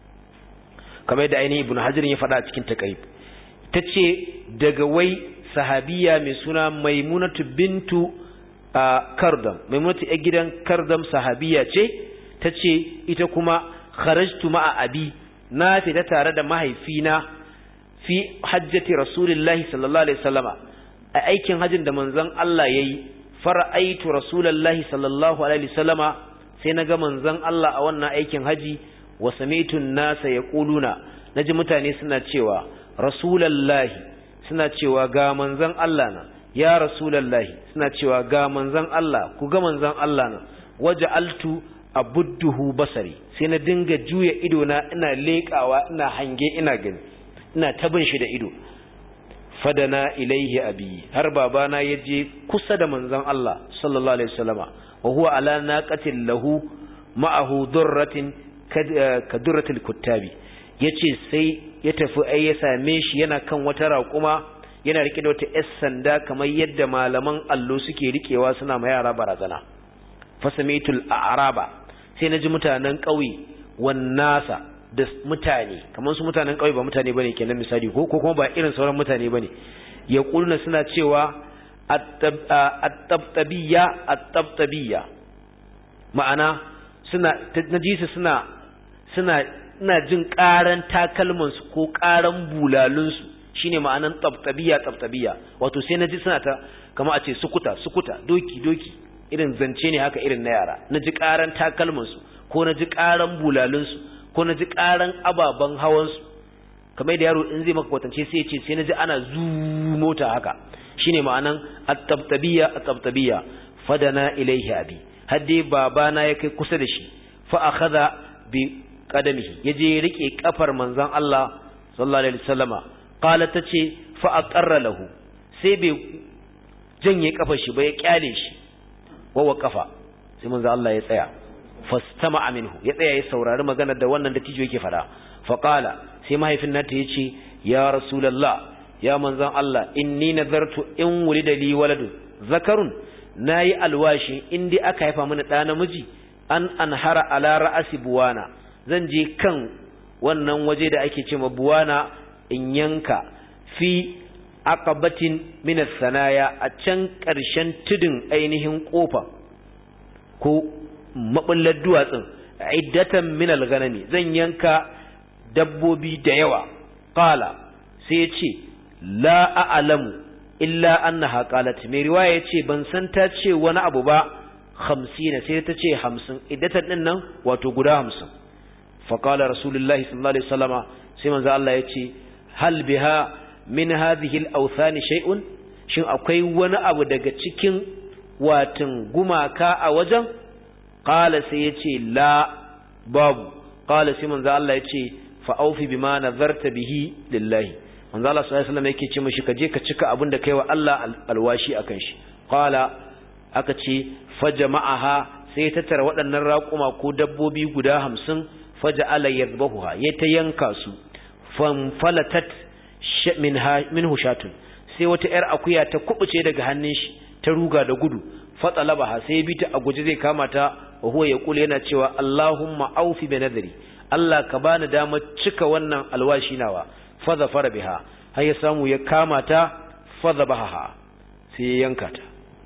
kamar da ainihin ibnu hajar ya faɗa a cikin taqrib tace daga wai sahabiya mai suna maimunatu bintu kardam maimunatu a gidan kardam sahabiya ce tace ita kuma kharajtu ma'a abi na fita tare da mahaifina fi hajjati rasulillahi sallallahu alaihi wasallama a aikin hajjin da manzon Allah yayi fara'aitu rasulallahi sallallahu alaihi wasallama sai naga manzon Allah a wannan aikin haji wa sami'tu an-nasa yaquluna naji mutane suna cewa rasulallahi suna cewa ga manzon Allah na ya rasulallahi suna cewa ga manzon Allah ku ga manzon Allah na waja'altu abudduhu basari sai na dinga juya ido na ina leƙawa ina hange ina gani ina tabin shi da ido fadana ilaihi abi har babana ya je kusa da manzon Allah sallallahu alaihi wasallama wa huwa ala naqatin lahu ma'ahu durratin ka durratil kuttabi yace sai ya tafi ai ya same shi yana kan wata raƙuma yana rike da wata yar sanda kamar yadda malaman allo suke rikewa suna ma yara barazana fasamitul a'raba sai naji mutanen ƙauye wan nasa da mutane kamar su mutanen ƙauye ba mutane bane kenan misali ko ko kuma ba irin sauran mutane bane ya kulna suna cewa at-tabtabiyya at-tabtabiyya ma'ana suna naji su suna suna ina jin ƙaran takalman su ko ƙaran bulalun su shine ma'anan tabtabiyya tabtabiyya wato sai naji suna ta kamar a ce sukuta sukuta doki doki irin zance ne haka irin na yara naji ƙaran takalman su ko naji ƙaran bulalun su ko na ji ƙaran ababen hawansu kamar da yaro in zai maka kwatance sai ya ce sai na ji ana zu mota haka shine ma'anan at-tabtabiyya at-tabtabiyya fadana ilaihi abi har dai babana ya kai kusa da shi fa akhadha bi qadamihi yaje ya rike kafar manzon Allah sallallahu alaihi wasallama qala tace fa aqarra lahu sai bai janye kafar shi ba ya kyale shi wa kafa sai manzon Allah ya tsaya fastama'a minhu ya tsaya ya saurari maganar da wannan da tijo yake fada faqala sai mahaifin nata yace ya rasulullah ya manzon Allah inni nazartu in wulida li waladun zakarun nayi alwashi in dai aka haifa mini da namiji an anhara ala ra'asi buwana zan je kan wannan waje da ake cewa buwana in yanka fi aqabatin min sanaya a can ƙarshen tudun ainihin kofa ko mabullar duwatsun iddatan min al-ghanami zan yanka dabbobi da yawa qala sai yace la a'lamu illa annaha qalat mai riwaya yace ban san ta ce wani abu ba 50 sai ta ce 50 iddatan din nan wato guda 50 fa qala rasulullahi sallallahu alaihi wasallama sai manzo Allah yace hal biha min hadhihi al-awthan shay'un shin akwai wani abu daga cikin watin gumaka a wajen qala sai yace la babu qala sai manzo Allah yace fa aufi bima nazarta bihi lillahi manzo Allah sallallahu alaihi wasallam yake ce mishi kaje ka cika abin da kai wa Allah alwashi akan shi qala aka ce fajama'aha sai ta tara waɗannan raƙuma ko dabbobi guda 50 faja'ala yadhbahuha ya ta yanka su fanfalatat minhu shatun sai wata yar akuya ta kubuce daga hannun shi ta ruga da gudu fatsalabaha sai ya bi ta a guje zai kama ta wa huwa yaqulu yana cewa Allahumma aufi bi nadri Allah ka bani damar cika wannan alwashi nawa fa zafara biha har ya samu ya kama ta fa zabaha sai ya yanka ta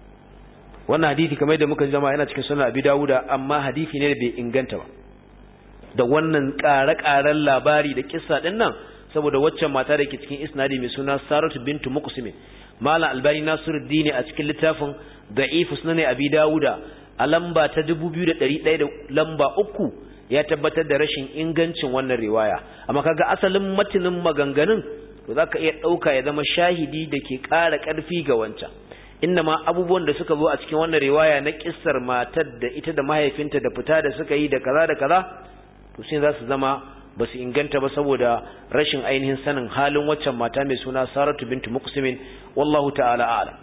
wannan hadisi kamar da muka zama yana cikin sunan Abi Dawuda amma hadisi ne da bai inganta ba da wannan ƙare-ƙaren labari da kissa din nan saboda waccan mata da ke cikin isnadi mai suna Saratu bintu Muqsim Malam Albani Nasiruddin a cikin littafin Da'if Sunan Abi Dawuda a lamba ta 2100 da lamba uku ya tabbatar da rashin ingancin wannan riwaya amma kaga asalin matinin maganganun to zaka iya dauka ya zama shahidi da ke ƙara ƙarfi ga wancan ma abubuwan da suka zo a cikin wannan riwaya na kissar matar da ita da mahaifinta da fita da suka yi da kaza da kaza to sai za su zama ba su inganta ba saboda rashin ainihin sanin halin waccan mata mai suna Saratu bintu Muqsimin wallahu ta'ala a'lam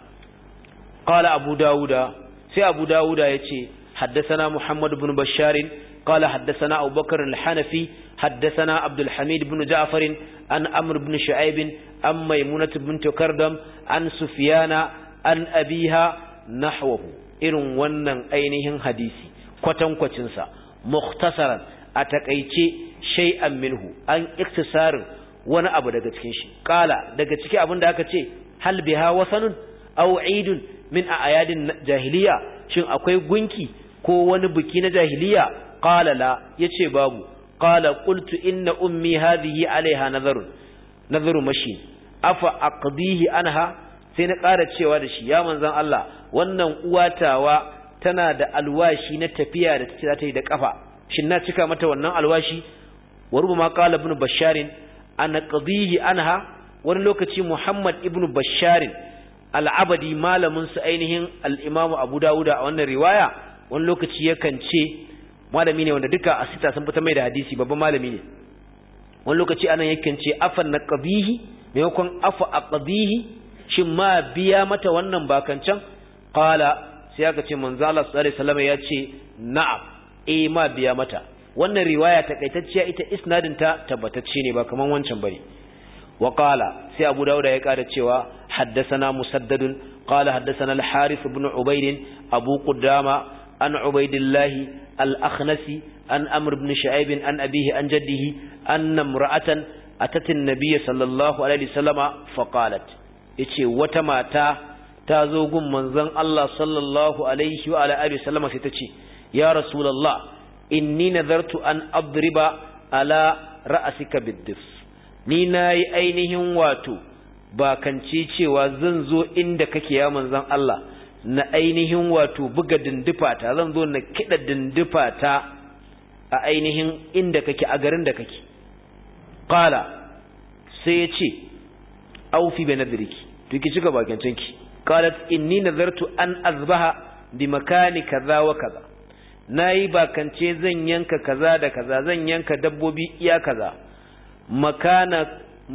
qala Abu Dawuda sai Abu Dawuda yace haddathana Muhammad ibn Bashar qala haddathana Abu Bakr al-Hanafi haddathana Abdul Hamid ibn Ja'far an Amr ibn Shu'aib an Maymunah bint Kardam an Sufyana an abiha nahwahu irin wannan ainihin hadisi kwatankwacin sa mukhtasaran a takaice shay'an minhu an iktisarin wani abu daga cikin shi qala daga ciki abin da aka ce hal biha wasanun aw eidun min ayadin jahiliya shin akwai gunki ko wani biki na jahiliya qala la yace babu qala qultu inna ummi hadhihi alaiha nazarun nazaru mashi afa aqdihi anha sai na ƙara cewa da shi ya manzon Allah wannan uwatawa tana da alwashi na tafiya da tace za ta yi da kafa shin na cika mata wannan alwashi wa rubama qala ibn basharin ana qadihi anha wani lokaci muhammad ibn basharin al-abadi malamin su ainihin al-imam abu dawuda a wannan riwaya wani lokaci yakan ce malami ne wanda duka a sita sun fita mai da hadisi babban malami ne wani lokaci anan yakan ce afan na qadihi maimakon afa aqdihi shin ma biya mata wannan bakancan qala sai aka ce manzo Allah sallallahu alaihi wasallam ya ce na'am eh ma biya mata wannan riwaya takaitacciya ita isnadin ta tabbatacce ne ba kaman wancan bane wa qala sai Abu Dawud ya kada cewa haddathana musaddadun qala haddathana al-Harith ibn Ubayd Abu Qudama an Ubaydillah al-Akhnasi an Amr ibn Shu'aib an abihi an jaddihi anna imra'atan atat an-nabiy sallallahu alaihi wasallama fa qalat yace wata mata ta zo gun manzon Allah sallallahu alaihi wa alihi wasallama sai ta ce ya rasulullah inni nazartu an adriba ala ra'asika biddif ni nayi ainihin wato ba kanci cewa zan zo inda kake ya manzon Allah na ainihin wato buga dindufa ta zan zo na kida dindufa ta a ainihin inda kake a garin da kake qala sai ya ce aufi bi nadriki to ki cika bakancinki qalat inni nazartu an azbaha bi makani kaza wa kaza nayi bakance zan yanka kaza da kaza zan yanka dabbobi iya kaza makana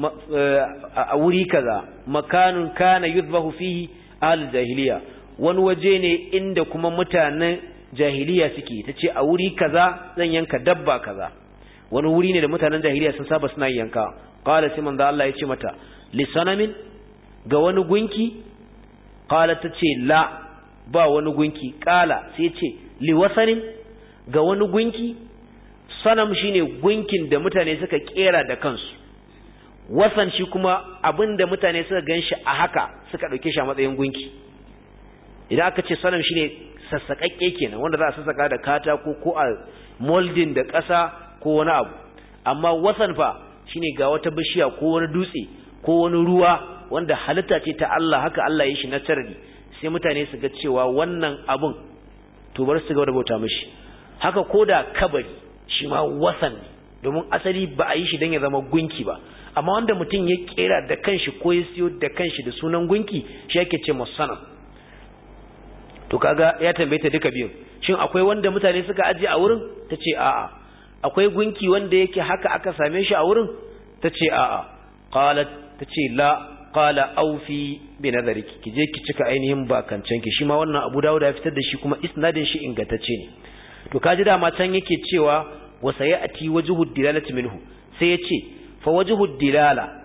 a wuri kaza makanun kana yuzbahu fihi al jahiliya wani waje ne inda kuma mutanen jahiliya suke tace a wuri kaza zan yanka dabba kaza wani wuri ne da mutanen jahiliya sun saba suna yanka qala sai manzo Allah ya ce mata lisanamin ga wani gunki qala tace la ba wani gunki qala sai ce liwasanin ga wani gunki sanam shine gunkin da mutane suka kera da kansu wasan shi kuma abinda mutane suka ganshi a haka suka dauke shi a matsayin gunki idan aka ce sanam shine sassakakke kenan wanda za a sassaka da katako ko a molding da ƙasa ko wani abu amma wasan fa shine ga wata bishiya ko wani dutse ko wani ruwa wanda halitta ce ta Allah haka Allah ya shi na tarbi sai mutane su ga cewa wannan abun to bar su ga da bauta mishi haka koda kabari shi ma wasan ne domin asali ba a yi shi don ya zama gunki ba amma wanda mutum ya kera da kanshi ko ya siyo da kanshi da sunan gunki shi yake ce musanam to kaga ya tambaye ta duka biyun shin akwai wanda mutane suka aje a wurin ta ce a'a akwai gunki wanda yake haka aka same shi a wurin ta ce a'a qalat ta ce la qala aufi bi nazariki ki je ki cika ainihin bakancan ki shi ma wannan Abu Dawud ya fitar da shi kuma isnadin shi ingantacce ne to kaji dama can yake cewa wa sayati wajhu dilalati minhu sai yace fa wajhu dilala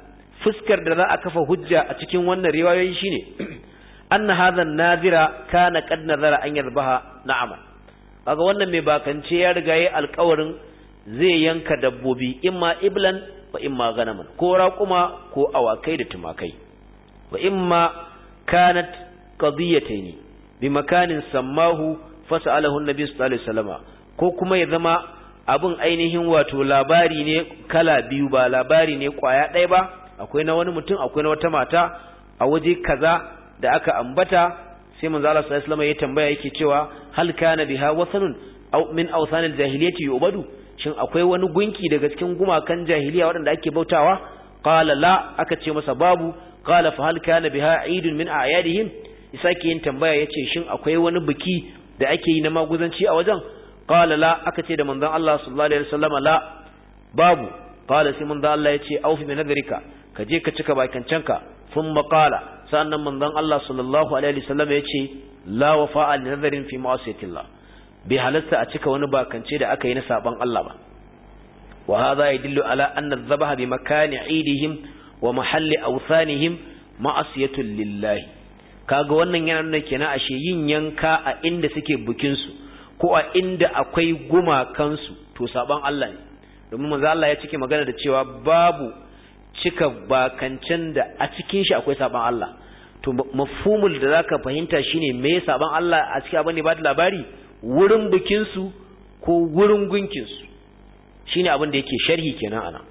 fuskar da za a kafa hujja a cikin wannan riwayoyi shine anna hadha nazira kana qad nazara an yadhbaha na'ama kaga wannan mai bakance ya riga yayi alƙawarin zai yanka dabbobi imma iblan wa imma ganaman ko raƙuma ko awakai da tumakai wa imma kanat qadiyatayn bi makanin sammahu fasalahu annabi sallallahu alaihi wasallama ko kuma ya zama abin ainihin wato labari ne kala biyu ba labari ne kwaya ɗaya ba akwai na wani mutum akwai na wata mata a waje kaza da aka ambata sai manzo Allah sallallahu alaihi wasallam ya tambaya yake cewa hal kana biha wasanun aw min awsanil jahiliyyati yubadu shin akwai wani gunki daga cikin gumakan jahiliya waɗanda ake bautawa qala la aka ce masa babu qala fa hal kana biha eidun min a'yadihim isake yin tambaya yace shin akwai wani biki da ake yi na maguzanci a wajen qala la aka ce da manzon Allah sallallahu alaihi wasallam la babu qala sai manzon Allah yace aufi bi nadrika ka je ka cika bakancanka thumma qala sannan manzon Allah sallallahu alaihi wasallam yace la wafa'a li nadrin fi ma'asiyatillah bai halasta a cika wani bakance da aka yi na saban Allah ba wa hadha yadullu ala anna adh-dhabaha bi makani 'idihim wa mahalli awthanihim ma'asiyatul lillahi kaga wannan yana nuna kenan ashe yin yanka a inda suke bukin su ko a inda akwai gumakan su to saban Allah ne domin manzo Allah ya cike magana da cewa babu cika bakancen da a cikin shi akwai saban Allah to mafhumul da zaka fahimta shine me saban Allah a cikin abin da ba da labari wurin bikin su ko wurin gunkin su shine abin da yake sharhi kenan ana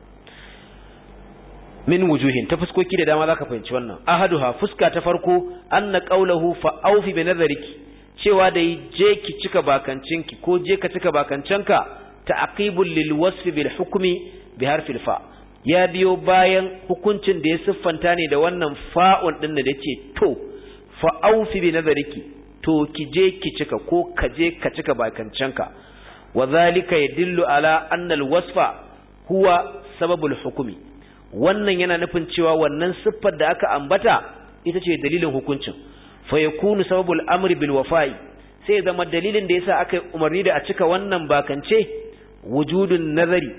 min wujuhin ta fuskoki da dama zaka fahimci wannan ahaduha fuska ta farko anna qawluhu fa awfi bi nazariki cewa da je ki cika bakancinki ko je ka cika bakancanka ta'qibul lil wasf bil hukmi bi harfil fa ya biyo bayan hukuncin da ya siffanta ne da wannan fa'un din da yace to fa awfi bi nazariki to ki je ki cika ko ka je ka cika bakancanka wa zalika yadullu ala anna al wasfa huwa sababul hukmi wannan yana nufin cewa wannan siffar da aka ambata ita ce dalilin hukuncin fa yakunu sababul amri bil wafa'i sai zama dalilin da yasa aka umarni da a cika wannan bakance wujudun nazari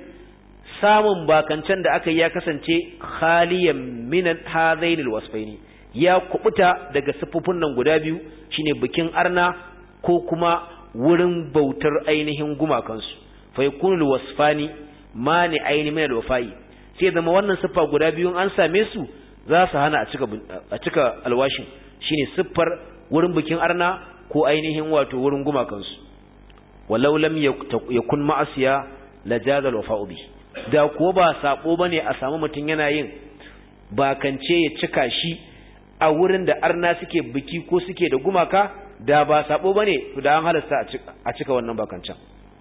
samun bakancen da aka yi ya kasance khaliyan min hadainil wasfaini ya kubuta daga siffofin nan guda biyu shine bikin arna ko kuma wurin bautar ainihin gumakansu fa yakunu wasfani mani aini min al-wafa'i sai zama wannan siffa guda biyu an same su za su hana a cika a cika alwashin shine siffar wurin bikin arna ko ainihin wato wurin gumakansu walau lam yakun ma'asiya la jaza al-wafa'u bi da ko ba sabo bane a samu mutun yana yin bakance ya cika shi a wurin da arna suke biki ko suke da gumaka da ba sabo bane to da an halasta a cika wannan bakancan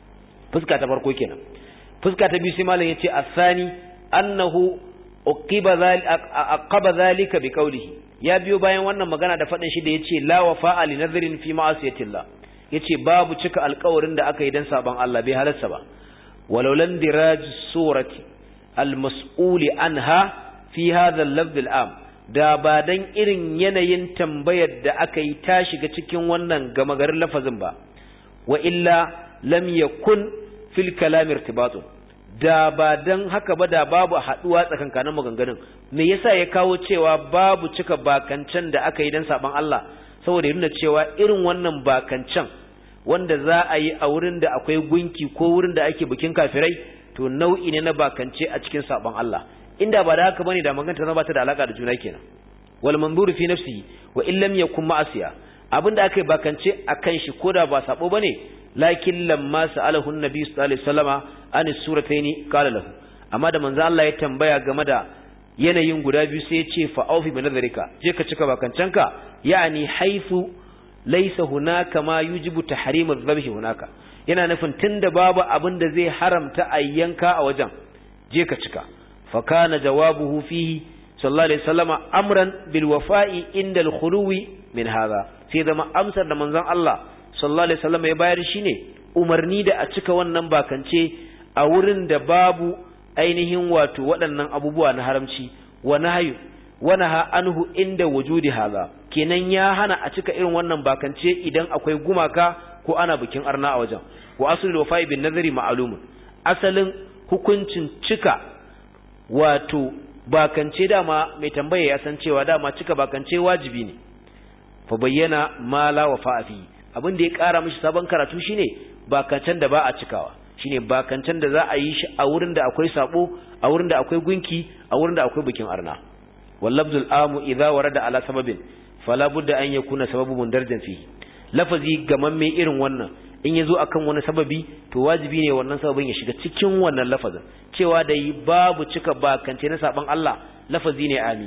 fuska ta farko kenan fuska ta biyu sai malam yace asani annahu uqiba aqaba zalika biqawlihi ya biyo bayan wannan magana da fadin shi da yace la wafa'a li nadhrin fi ma'asiyatillah yace babu cika alƙawarin da aka yi dan saban Allah bai halarsa ba walau lan diraj surati almas'uli anha fi hadha al-lafz al-am da ba dan irin yanayin tambayar da aka yi ta shiga cikin wannan gama garin lafazin ba wa illa lam yakun fil kalam irtibatun da ba dan haka ba da babu haduwa tsakankanin maganganun me yasa ya kawo cewa babu cika bakancan da aka yi dan saban Allah saboda ya nuna cewa irin wannan bakancan wanda za a yi a wurin da akwai gunki ko wurin da ake bikin kafirai to nau'i ne na bakance a cikin saban Allah inda ba da haka bane da magana ta ba ta da alaka da juna kenan wal manzuru fi nafsihi wa in lam yakun ma'asiya abinda aka yi bakance akan shi koda ba sabo bane lakin lamma sa'alahu annabi sallallahu alaihi wasallama an surataini qala lahu amma da manzo Allah ya tambaya game da yanayin guda biyu sai ya ce fa aufi bi nazarika je ka cika bakancanka yani haifu laysa hunaka ma yujibu tahrim adh-dhabh hunaka yana nufin tunda babu abin da zai haramta ayyanka a wajen je ka cika fa kana jawabuhu fihi sallallahu alaihi wasallama amran bil wafa'i inda al-khuluwi min hadha sai zama amsar da manzon Allah sallallahu alaihi wasallam ya bayar shine umarni da a cika wannan bakance a wurin da babu ainihin wato waɗannan abubuwa na haramci wa nahyu wa naha anhu inda wujudi hadha kenan ya hana a cika irin wannan bakance idan akwai gumaka ko ana bikin arna a wajen wa aslul wafa'i bin nazari ma'lumun asalin hukuncin cika wato bakance dama mai tambaya ya san cewa dama cika bakance wajibi ne fa bayyana ma la wafa fi abin da ya kara mishi sabon karatu shine bakancen da ba a cikawa shine bakancen da za a yi shi a wurin da akwai sabo a wurin da akwai gunki a wurin da akwai bikin arna wallabdul amu idza warada ala sababin fala budda an yakuna sababu mundarjan fihi lafazi gamamme irin wannan in yazo akan wani sababi to wajibi ne wannan sababin ya shiga cikin wannan lafazin cewa da yi babu cika bakance na saban Allah lafazi ne ami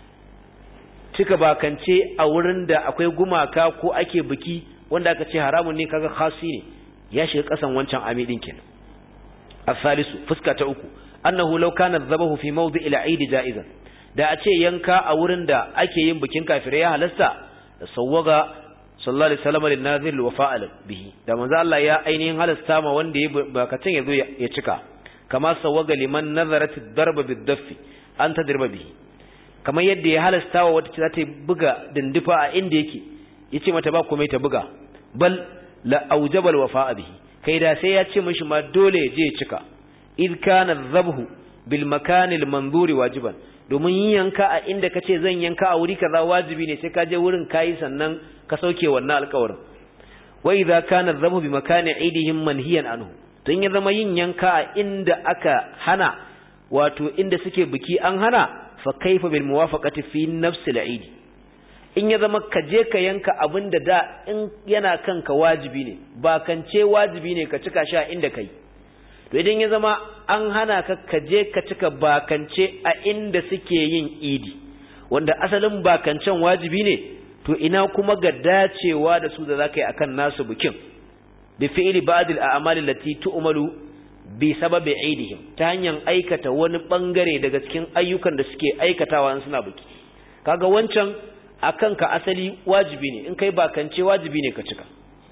cika bakance a wurin da akwai gumaka ko ake biki wanda aka ce haramun ne kaga khasi ne ya shiga kasan wancan ami din kenan asalisu fuska ta uku annahu law kana dhabahu fi mawdi'i al-eid ja'izan da a ce yanka a wurin da ake yin bikin kafirai ya halasta da sawwaga sallallahu alaihi wasallam lin nazir wa fa'ala bihi da manzo Allah ya ainihin halasta ma wanda ya bakacin yazo ya cika kama sawwaga liman nazarat ad-darba bid-daffi an tadriba bihi kamar yadda ya halasta wa wata za ta buga dindifa a inda yake yace mata ba komai ta buga bal la aujaba al-wafa'a bihi kai da sai ya ce mishi ma dole ya je ya cika id kana dhabhu bil makan al-manzuri wajiban domin yin yanka a inda ka ce zan yanka a wuri kaza wajibi ne sai ka je wurin kayi sannan ka sauke wannan alƙawarin wa idza kana dhabu bi makani aidihim manhiyan anhu tun ya zama yin yanka a inda aka hana wato inda suke biki an hana fa kaifa bil muwafaqati fi nafsi al in ya zama ka je ka yanka abin da da in yana kanka wajibi ne ba kance wajibi ne ka cika shi a inda kai to idan ya zama an hana ka kaje ka cika bakance a inda suke yin idi wanda asalin bakancen wajibi ne to ina kuma ga dacewa da su da zaka yi akan nasu bikin bi fi'li ba'd al-a'mal allati tu'malu bi sababi idihim ta hanyar aikata wani bangare daga cikin ayyukan da suke aikatawa in suna biki kaga wancan akan ka asali wajibi ne in kai bakance wajibi ne ka cika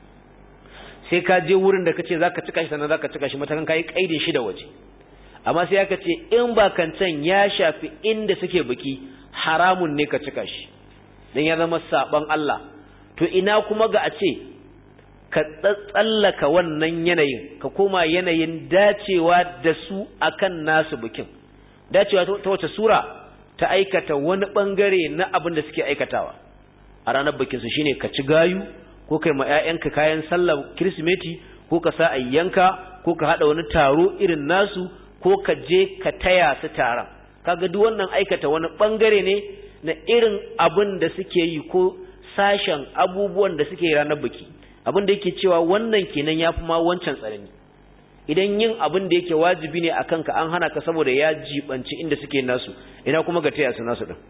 sai ka je wurin da kace zaka cika shi sannan zaka cika shi matakan kai kaidin shi da waje amma sai aka ce in ba kancan ya shafi inda suke biki haramun ne ka cika shi dan ya zama saban Allah to ina kuma ga a ce ka tsallaka wannan yanayin ka koma yanayin dacewa da su akan nasu bikin dacewa ta wace sura ta aikata wani bangare na abin da suke aikatawa a ranar bikin su shine ka ci gayu ko kai ma ƴaƴanka kayan sallar kirsimeti ko ka sa ayyanka ko ka hada wani taro irin nasu ko ka je ka taya su taron kaga duk wannan aikata wani bangare ne na irin abin da suke yi ko sashen abubuwan da suke yi ranar biki abin da yake cewa wannan kenan yafi ma wancan tsanani idan yin abin da yake wajibi ne a kanka an hana ka saboda ya jibanci inda suke nasu ina kuma ga taya su nasu din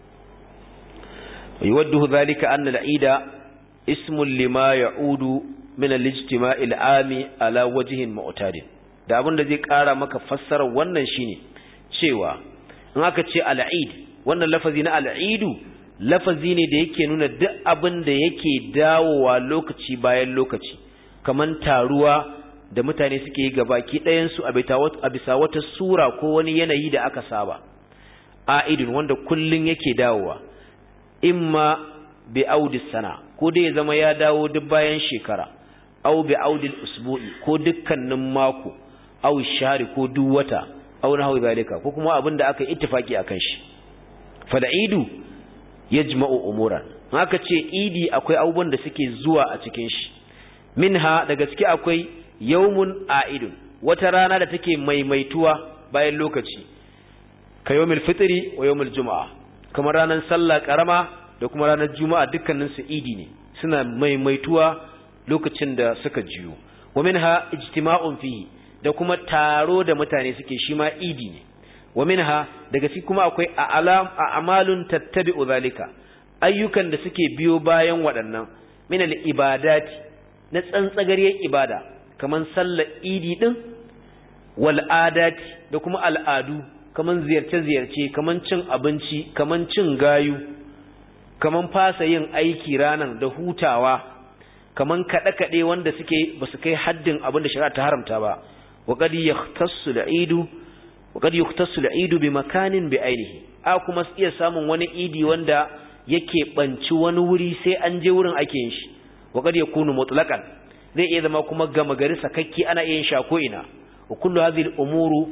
yuwaddu dhalika anna al-eida ismun lima ya'udu min al-ijtima'i al-ami ala wajhin mu'tadin da abin da zai kara maka fassarar wannan shine cewa in aka ce al-eid wannan lafazi na al-eidu lafazi ne da yake nuna duk abin da yake dawowa lokaci bayan lokaci kaman taruwa da mutane suke yi gabaki ɗayan su a bisa wata sura ko wani yanayi da aka saba a'idun wanda kullun yake dawowa imma bi audis sana ko dai ya zama ya dawo duk bayan shekara au bi audil usbu'i ko dukkanin mako au shari ko duk wata au nahu zalika ko kuma abin da aka yi ittifaki akan shi fal'idu yajma'u umuran haka ce idi akwai abubuwan da suke zuwa a cikin shi minha da gaske akwai yawmun a'idun wata rana da take maimaituwa bayan lokaci ka yawmul fitri wa yawmul juma'a kamar ranar sallah karama da kuma ranar juma'a dukkanin su idi ne suna maimaituwa lokacin da suka jiyo wa minha ijtima'un fihi da kuma taro da mutane suke shi ma idi ne wa minha daga cikin kuma akwai a'lam a'malun tattabi'u zalika ayyukan da suke biyo bayan waɗannan min al-ibadati na tsantsagariyar ibada kaman sallar idi din wal adati da kuma al'adu kaman ziyarce-ziyarce kaman cin abinci kaman cin gayu kaman fasa yin aiki ranan da hutawa kaman kaɗe-kaɗe wanda suke ba su kai haddin abin da shari'a ta haramta ba wa qad yahtassu al-eidu wa qad yahtassu al-eidu bi makanin bi ainihi a kuma iya samun wani idi wanda yake banci wani wuri sai an je wurin ake yin shi wa qad yakunu mutlaqan zai iya zama kuma gama gari sakakki ana iya yin sha ko ina wa kullu hadhihi al-umuru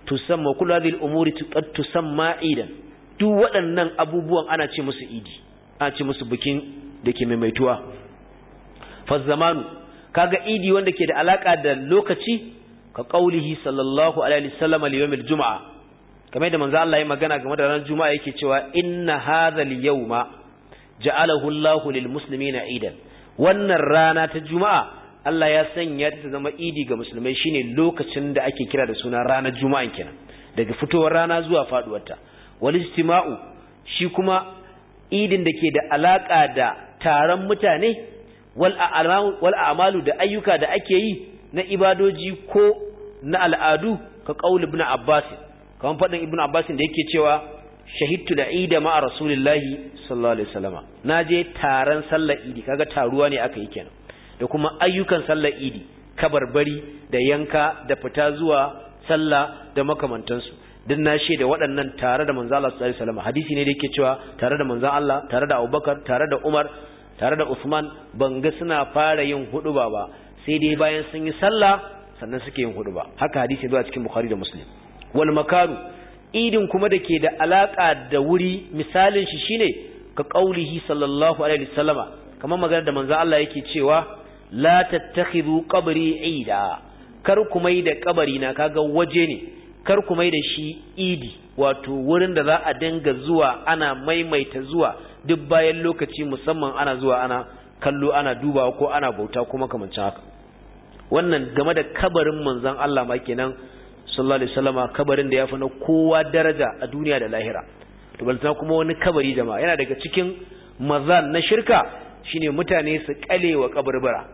tusamma kullu hadhihi al-umuri qad tusamma idan duk waɗannan abubuwan ana ce musu idi ana ce musu bikin da ke maimaituwa fa zamanu kaga idi wanda ke da alaka da lokaci ka qaulihi sallallahu alaihi wasallam al-yawm al-jum'a kamar da manzo Allah ya magana game da ranar juma'a yake cewa inna hadha al-yawma ja'alahu Allahu lil muslimina idan wannan rana ta juma'a Allah ya sanya ta zama idi ga musulmai shine lokacin da ake kira da suna ranar juma'a kenan daga fitowar rana zuwa faduwarta wal istima'u shi kuma idin da ke da alaka da taron mutane wal a'malu da ayyuka da ake yi na ibadoji ko na al'adu ka qaul ibn Abbas kamar fadin ibn Abbas da yake cewa shahidtu da ida ma'a rasulillahi sallallahu alaihi wasallama naje taron sallar idi kaga taruwa ne aka yi kenan da kuma ayyukan sallar idi kabarbari da yanka da fita zuwa sallah da makamantansu duk na da waɗannan tare da manzo Allah sallallahu alaihi wasallam hadisi ne da yake cewa tare da manzo Allah tare da Abubakar tare da Umar tare da Usman ban ga suna fara yin huduba ba sai dai bayan sun yi sallah sannan suke yin huduba haka hadisi zuwa cikin Bukhari da Muslim wal makaru idin kuma da ke da alaka da wuri misalin shi shine ka qaulihi sallallahu alaihi wasallama kamar magana da manzo Allah yake cewa la tattakhidhu qabri ida kar ku mai da kabari na kaga waje ne kar ku mai da shi idi wato wurin da za a dinga zuwa ana maimaita zuwa duk bayan lokaci musamman ana zuwa ana kallo ana dubawa ko ana bauta ko makamancin haka wannan game da kabarin manzon Allah ma kenan sallallahu alaihi wasallama kabarin da yafi na kowa daraja a duniya da lahira to balta kuma wani kabari jama'a yana daga cikin mazan na shirka shine mutane su kalewa kabarbara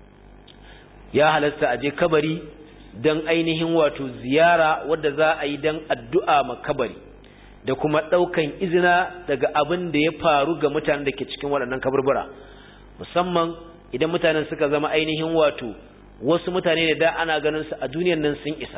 ya halasta aje kabari don ainihin wato ziyara wadda za a yi don addu'a makabari da kuma ɗaukan izina daga abin da ya faru ga mutanen da ke cikin waɗannan kaburbura musamman idan mutanen suka zama ainihin wato wasu mutane da da ana ganin su a duniyan nan sun isa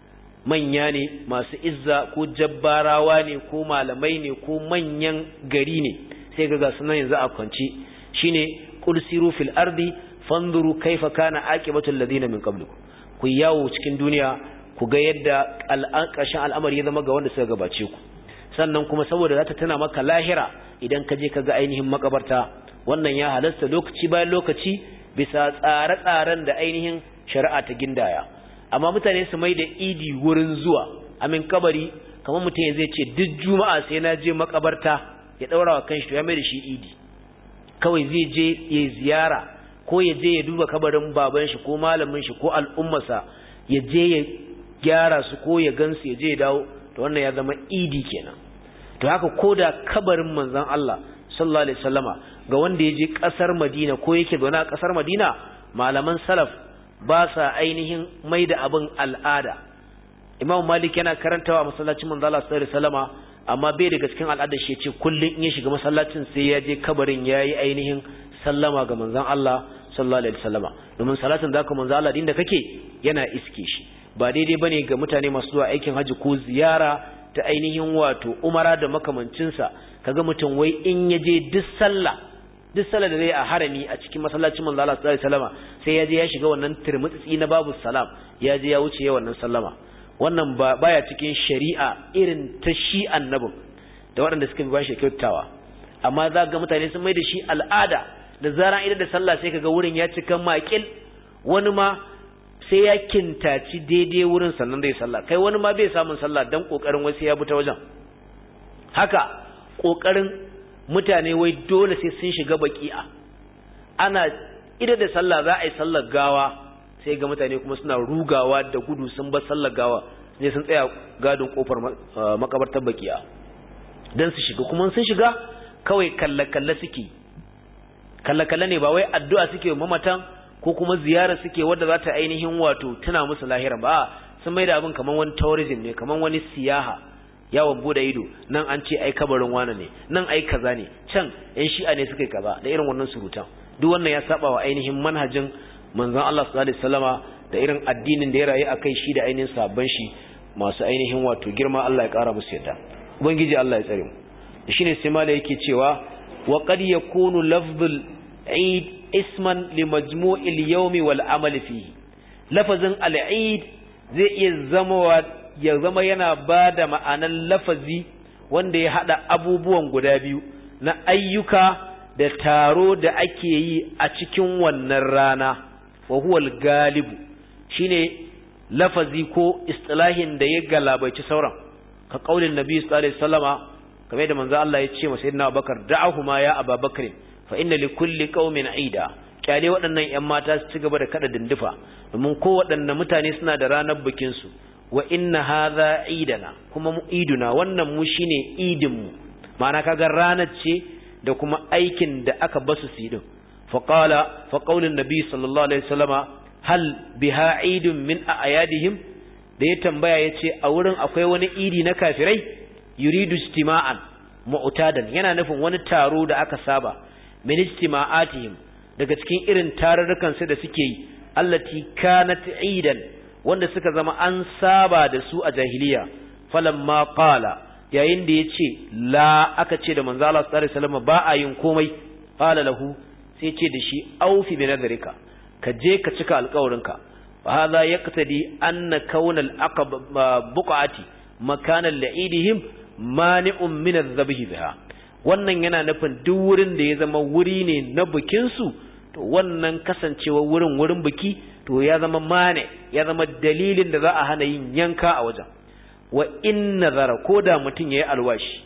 manya ne masu izza ko jabbarawa ne ko malamai ne ko manyan gari ne sai ga gasu nan yanzu a kwanci shine qul siru fil ardi fanzuru kaifa kana aqibatul ladina min qablikum ku yawo cikin duniya ku ga yadda ƙarshen al'amari ya zama ga wanda suka gabace ku sannan kuma saboda za ta tana maka lahira idan ka je ka ga ainihin makabarta wannan ya halasta lokaci bayan lokaci bisa tsare-tsaren da ainihin shari'a ta gindaya amma mutane su mai da idi wurin zuwa amin kabari kamar mutum zai ce duk juma'a sai na je makabarta ya daura wa kanshi to ya mai da shi idi kawai zai je ya ziyara ko ya je ya duba kabarin baban shi ko malamin shi ko al'ummarsa ya je ya gyara su ko ya gansu ya je ya dawo to wannan ya zama idi kenan to haka ko da kabarin manzon Allah sallallahu alaihi wasallama ga wanda ya je kasar Madina ko yake zaune a kasar Madina malaman salaf ba sa ainihin mai da abin al'ada Imam Malik yana karantawa masallacin manzon Allah sallallahu alaihi wasallama amma bai daga cikin al'adar shi ya ce kullun in ya shiga masallacin sai ya je kabarin yayi ainihin sallama ga manzon Allah sallallahu alaihi wasallama domin salatin zaka manzo Allah din da kake yana iske shi ba daidai bane ga mutane masu zuwa aikin haji ko ziyara ta ainihin wato umara da makamancin sa kaga mutum wai in yaje duk sallah duk sallah da zai a harami a cikin masallacin manzo Allah sallallahu alaihi wasallama sai yaje ya shiga wannan turmutsi na babu salam ya je ya wuce ya wannan sallama wannan ba baya cikin shari'a irin ta shi annabin da waɗanda suka bi ba shi kyautawa amma za ga mutane sun mai da shi al'ada da zaran idan da sallah sai kaga wurin ya cika makil wani ma sai ya kintaci daidai wurin sannan zai sallah kai wani ma bai samun sallah dan kokarin wasu ya buta wajen haka kokarin mutane wai dole sai sun shiga baki'a ana idan da sallah za a yi sallar gawa sai ga mutane kuma suna rugawa da gudu sun bar sallar gawa sai sun tsaya gadon kofar makabartar baki'a dan su shiga kuma sun shiga kawai kalle-kalle suke kalle-kalle ne ba wai addu'a suke mamatan ko kuma ziyara suke wadda za ta ainihin wato tuna musu lahira ba sun mai da abin kamar wani tourism ne kamar wani siyaha yawon bude ido nan an ce ai kabarin wane ne nan ai kaza ne can yan shi'a ne suka yi kaza da irin wannan surutan duk wannan ya saba wa ainihin manhajin manzon Allah sallallahu alaihi wasallama da irin addinin da ya rayu akai shi da ainihin sabban shi masu ainihin wato girma Allah ya kara musu yadda ubangiji Allah ya tsare mu shine sai mala yake cewa wa qad yakunu lafzul eid isman li majmu'il yawmi wal amal fihi lafazin al-eid zai iya zama ya zama yana ba da ma'anan lafazi wanda ya haɗa abubuwan guda biyu na ayyuka da taro da ake yi a cikin wannan rana wa huwal galibu shine lafazi ko istilahin da ya galabaici sauran ka kaulin nabi sallallahu alaihi wasallama kamar da manzo Allah ya ce masa sayyidina Abubakar da'ahuma ya Abubakar fa inna li kulli qaumin aida kyale waɗannan ƴan mata su ci gaba da kada dindufa domin ko waɗanne mutane suna da ranar bikin su wa inna hadha idana kuma mu iduna wannan mu shine idin mu ma'ana kaga ranar ce da kuma aikin da aka basu su yi din fa qala fa qaulin nabi sallallahu alaihi wasallama hal biha idun min ayadihim da ya tambaya yace a wurin akwai wani idi na kafirai yuridu istima'an mu'tadan yana nufin wani taro da aka saba min istima'atihim daga cikin irin tarurrukan su da suke yi allati kanat idan wanda suka zama an saba da su a jahiliya falamma qala yayin da yace la aka ce da manzo Allah sallallahu alaihi wasallam ba a yin komai qala lahu sai ce da shi aufi bi nadrika ka je ka cika alƙawarinka fa hadha yaqtadi anna kauna al-aqab buqati makanan la'idihim mani'un min adh-dhabhi biha wannan yana nufin duk wurin da ya zama wuri ne na bikin su to wannan kasancewa wurin wurin biki to ya zama mane ya zama dalilin da za a hana yin yanka a wajen wa in nazara koda mutun yayi alwashi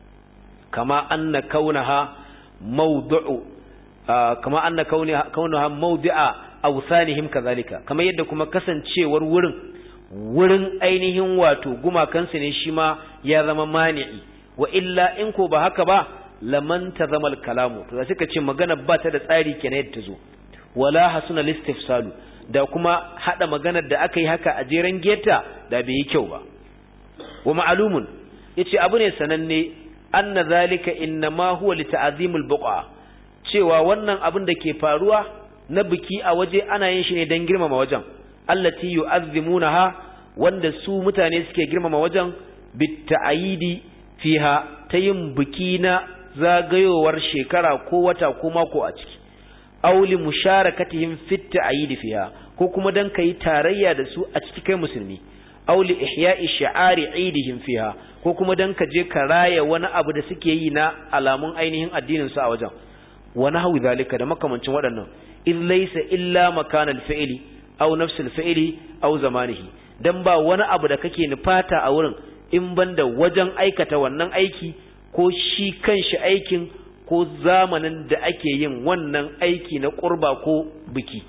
kama anna kaunaha mawdu'u kama anna kaunaha mawdi'a awsanihim kazalika kamar yadda kuma kasancewar wurin wurin ainihin wato gumakansu ne shi ma ya zama mani'i wa illa in ko ba haka ba laman tazama al-kalamu to suka ce magana ba ta da tsari kenan yadda ta zo wala hasuna listifsalu da kuma hada maganar da aka yi haka a jeren geta da bai yi kyau ba wa ma'lumun yace abu ne sananne anna zalika innama huwa li ta'zimil buqa cewa wannan abin da ke faruwa na biki a waje ana yin shi ne don girmama wajen allati yu'azzimunaha wanda su mutane suke girmama wajen bitta'ayidi fiha ta yin biki na zagayowar shekara ko wata ko mako a ciki auli musharakatihim fit ta'ayidi fiha ko kuma dan kai tarayya da su a ciki kai musulmi auli ihya'i shi'ari idihim fiha ko kuma dan ka je ka raya wani abu da suke yi na alamun ainihin addinin su a wajen wa nahwi zalika da makamancin waɗannan in laysa illa makanal fi'li aw nafsul fi'li aw zamanihi dan ba wani abu da kake nufata a wurin in banda wajen aikata wannan aiki ko shi kanshi aikin ko zamanin da ake yin wannan aiki na qurba ko biki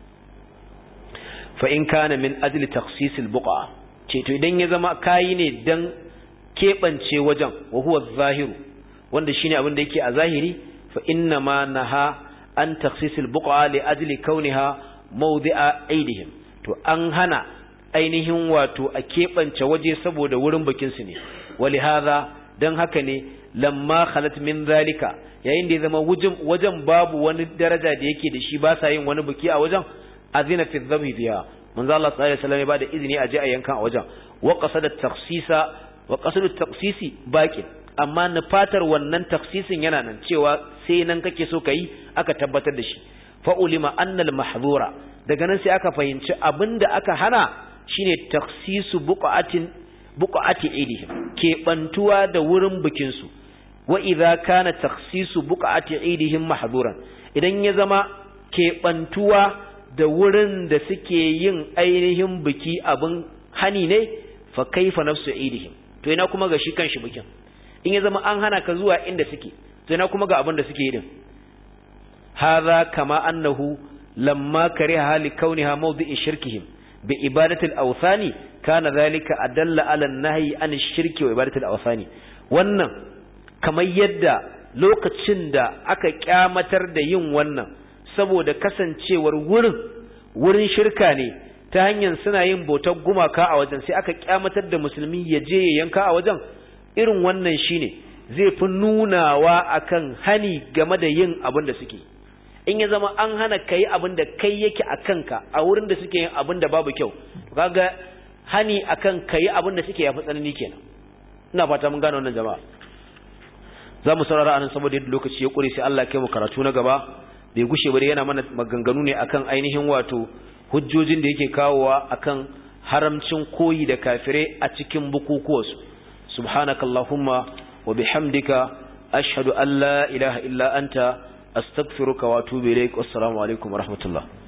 fa in kana min ajli takhsis al-buqa ce to idan ya zama kayi ne dan kebance wajen wa huwa zahiru wanda shine abin da yake a zahiri fa inna ma naha an takhsis al-buqa li ajli kauniha mawdi'a aidihim to an hana ainihin wato a kebance waje saboda wurin bikin su ne walihaza dan haka ne lamma khalat min zalika yayin da ya zama wajen babu wani daraja da yake da shi ba sa yin wani biki a wajen azina fi dhabhi biha manzo Allah sallallahu alaihi wasallam ya bada izini a je a yankan a wajen wa qasada takhsisa wa qasadu takhsisi baqi amma nufatar wannan takhsisin yana nan cewa sai nan kake so kai aka tabbatar da shi fa ulima anna al mahdhura daga nan sai aka fahimci abinda aka hana shine takhsisu buqatin buqati idihim ke bantuwa da wurin bikin su wa idza kana takhsisu buqati idihim mahdhuran idan ya zama ke bantuwa da wurin da suke yin ainihin biki abin hani ne fa kaifa nafsu idihim to ina kuma ga shi kanshi bikin in ya zama an hana ka zuwa inda suke to ina kuma ga abin da suke yi din hadha kama annahu lamma kariha li kauniha mawdi'i shirkihim bi ibadati al-awthani kana dhalika adalla ala an-nahyi an ash-shirki wa ibadati al-awthani wannan kamar yadda lokacin da aka kyamatar da yin wannan saboda kasancewar wurin wurin shirka ne ta hanyar suna yin bautar gumaka a wajen sai aka kyamatar da musulmi ya je ya yanka a wajen irin wannan shine zai fi nunawa akan hani game da yin abin da suke in ya zama an hana kai abin da kai yake a kanka a wurin da suke yin abin da babu kyau kaga hani akan kai abin da suke yafi tsanani kenan ina fata mun gane wannan jama'a za mu saurara anan saboda yadda lokaci ya kure sai Allah ya kai mu karatu na gaba bai gushe ba yana mana maganganu ne akan ainihin wato hujjojin da yake kawowa akan haramcin koyi da kafire a cikin bukukuwarsu subhanakallahumma wa bihamdika ashhadu an la ilaha illa anta astaghfiruka wa atubu ilaik wassalamu alaikum wa rahmatullah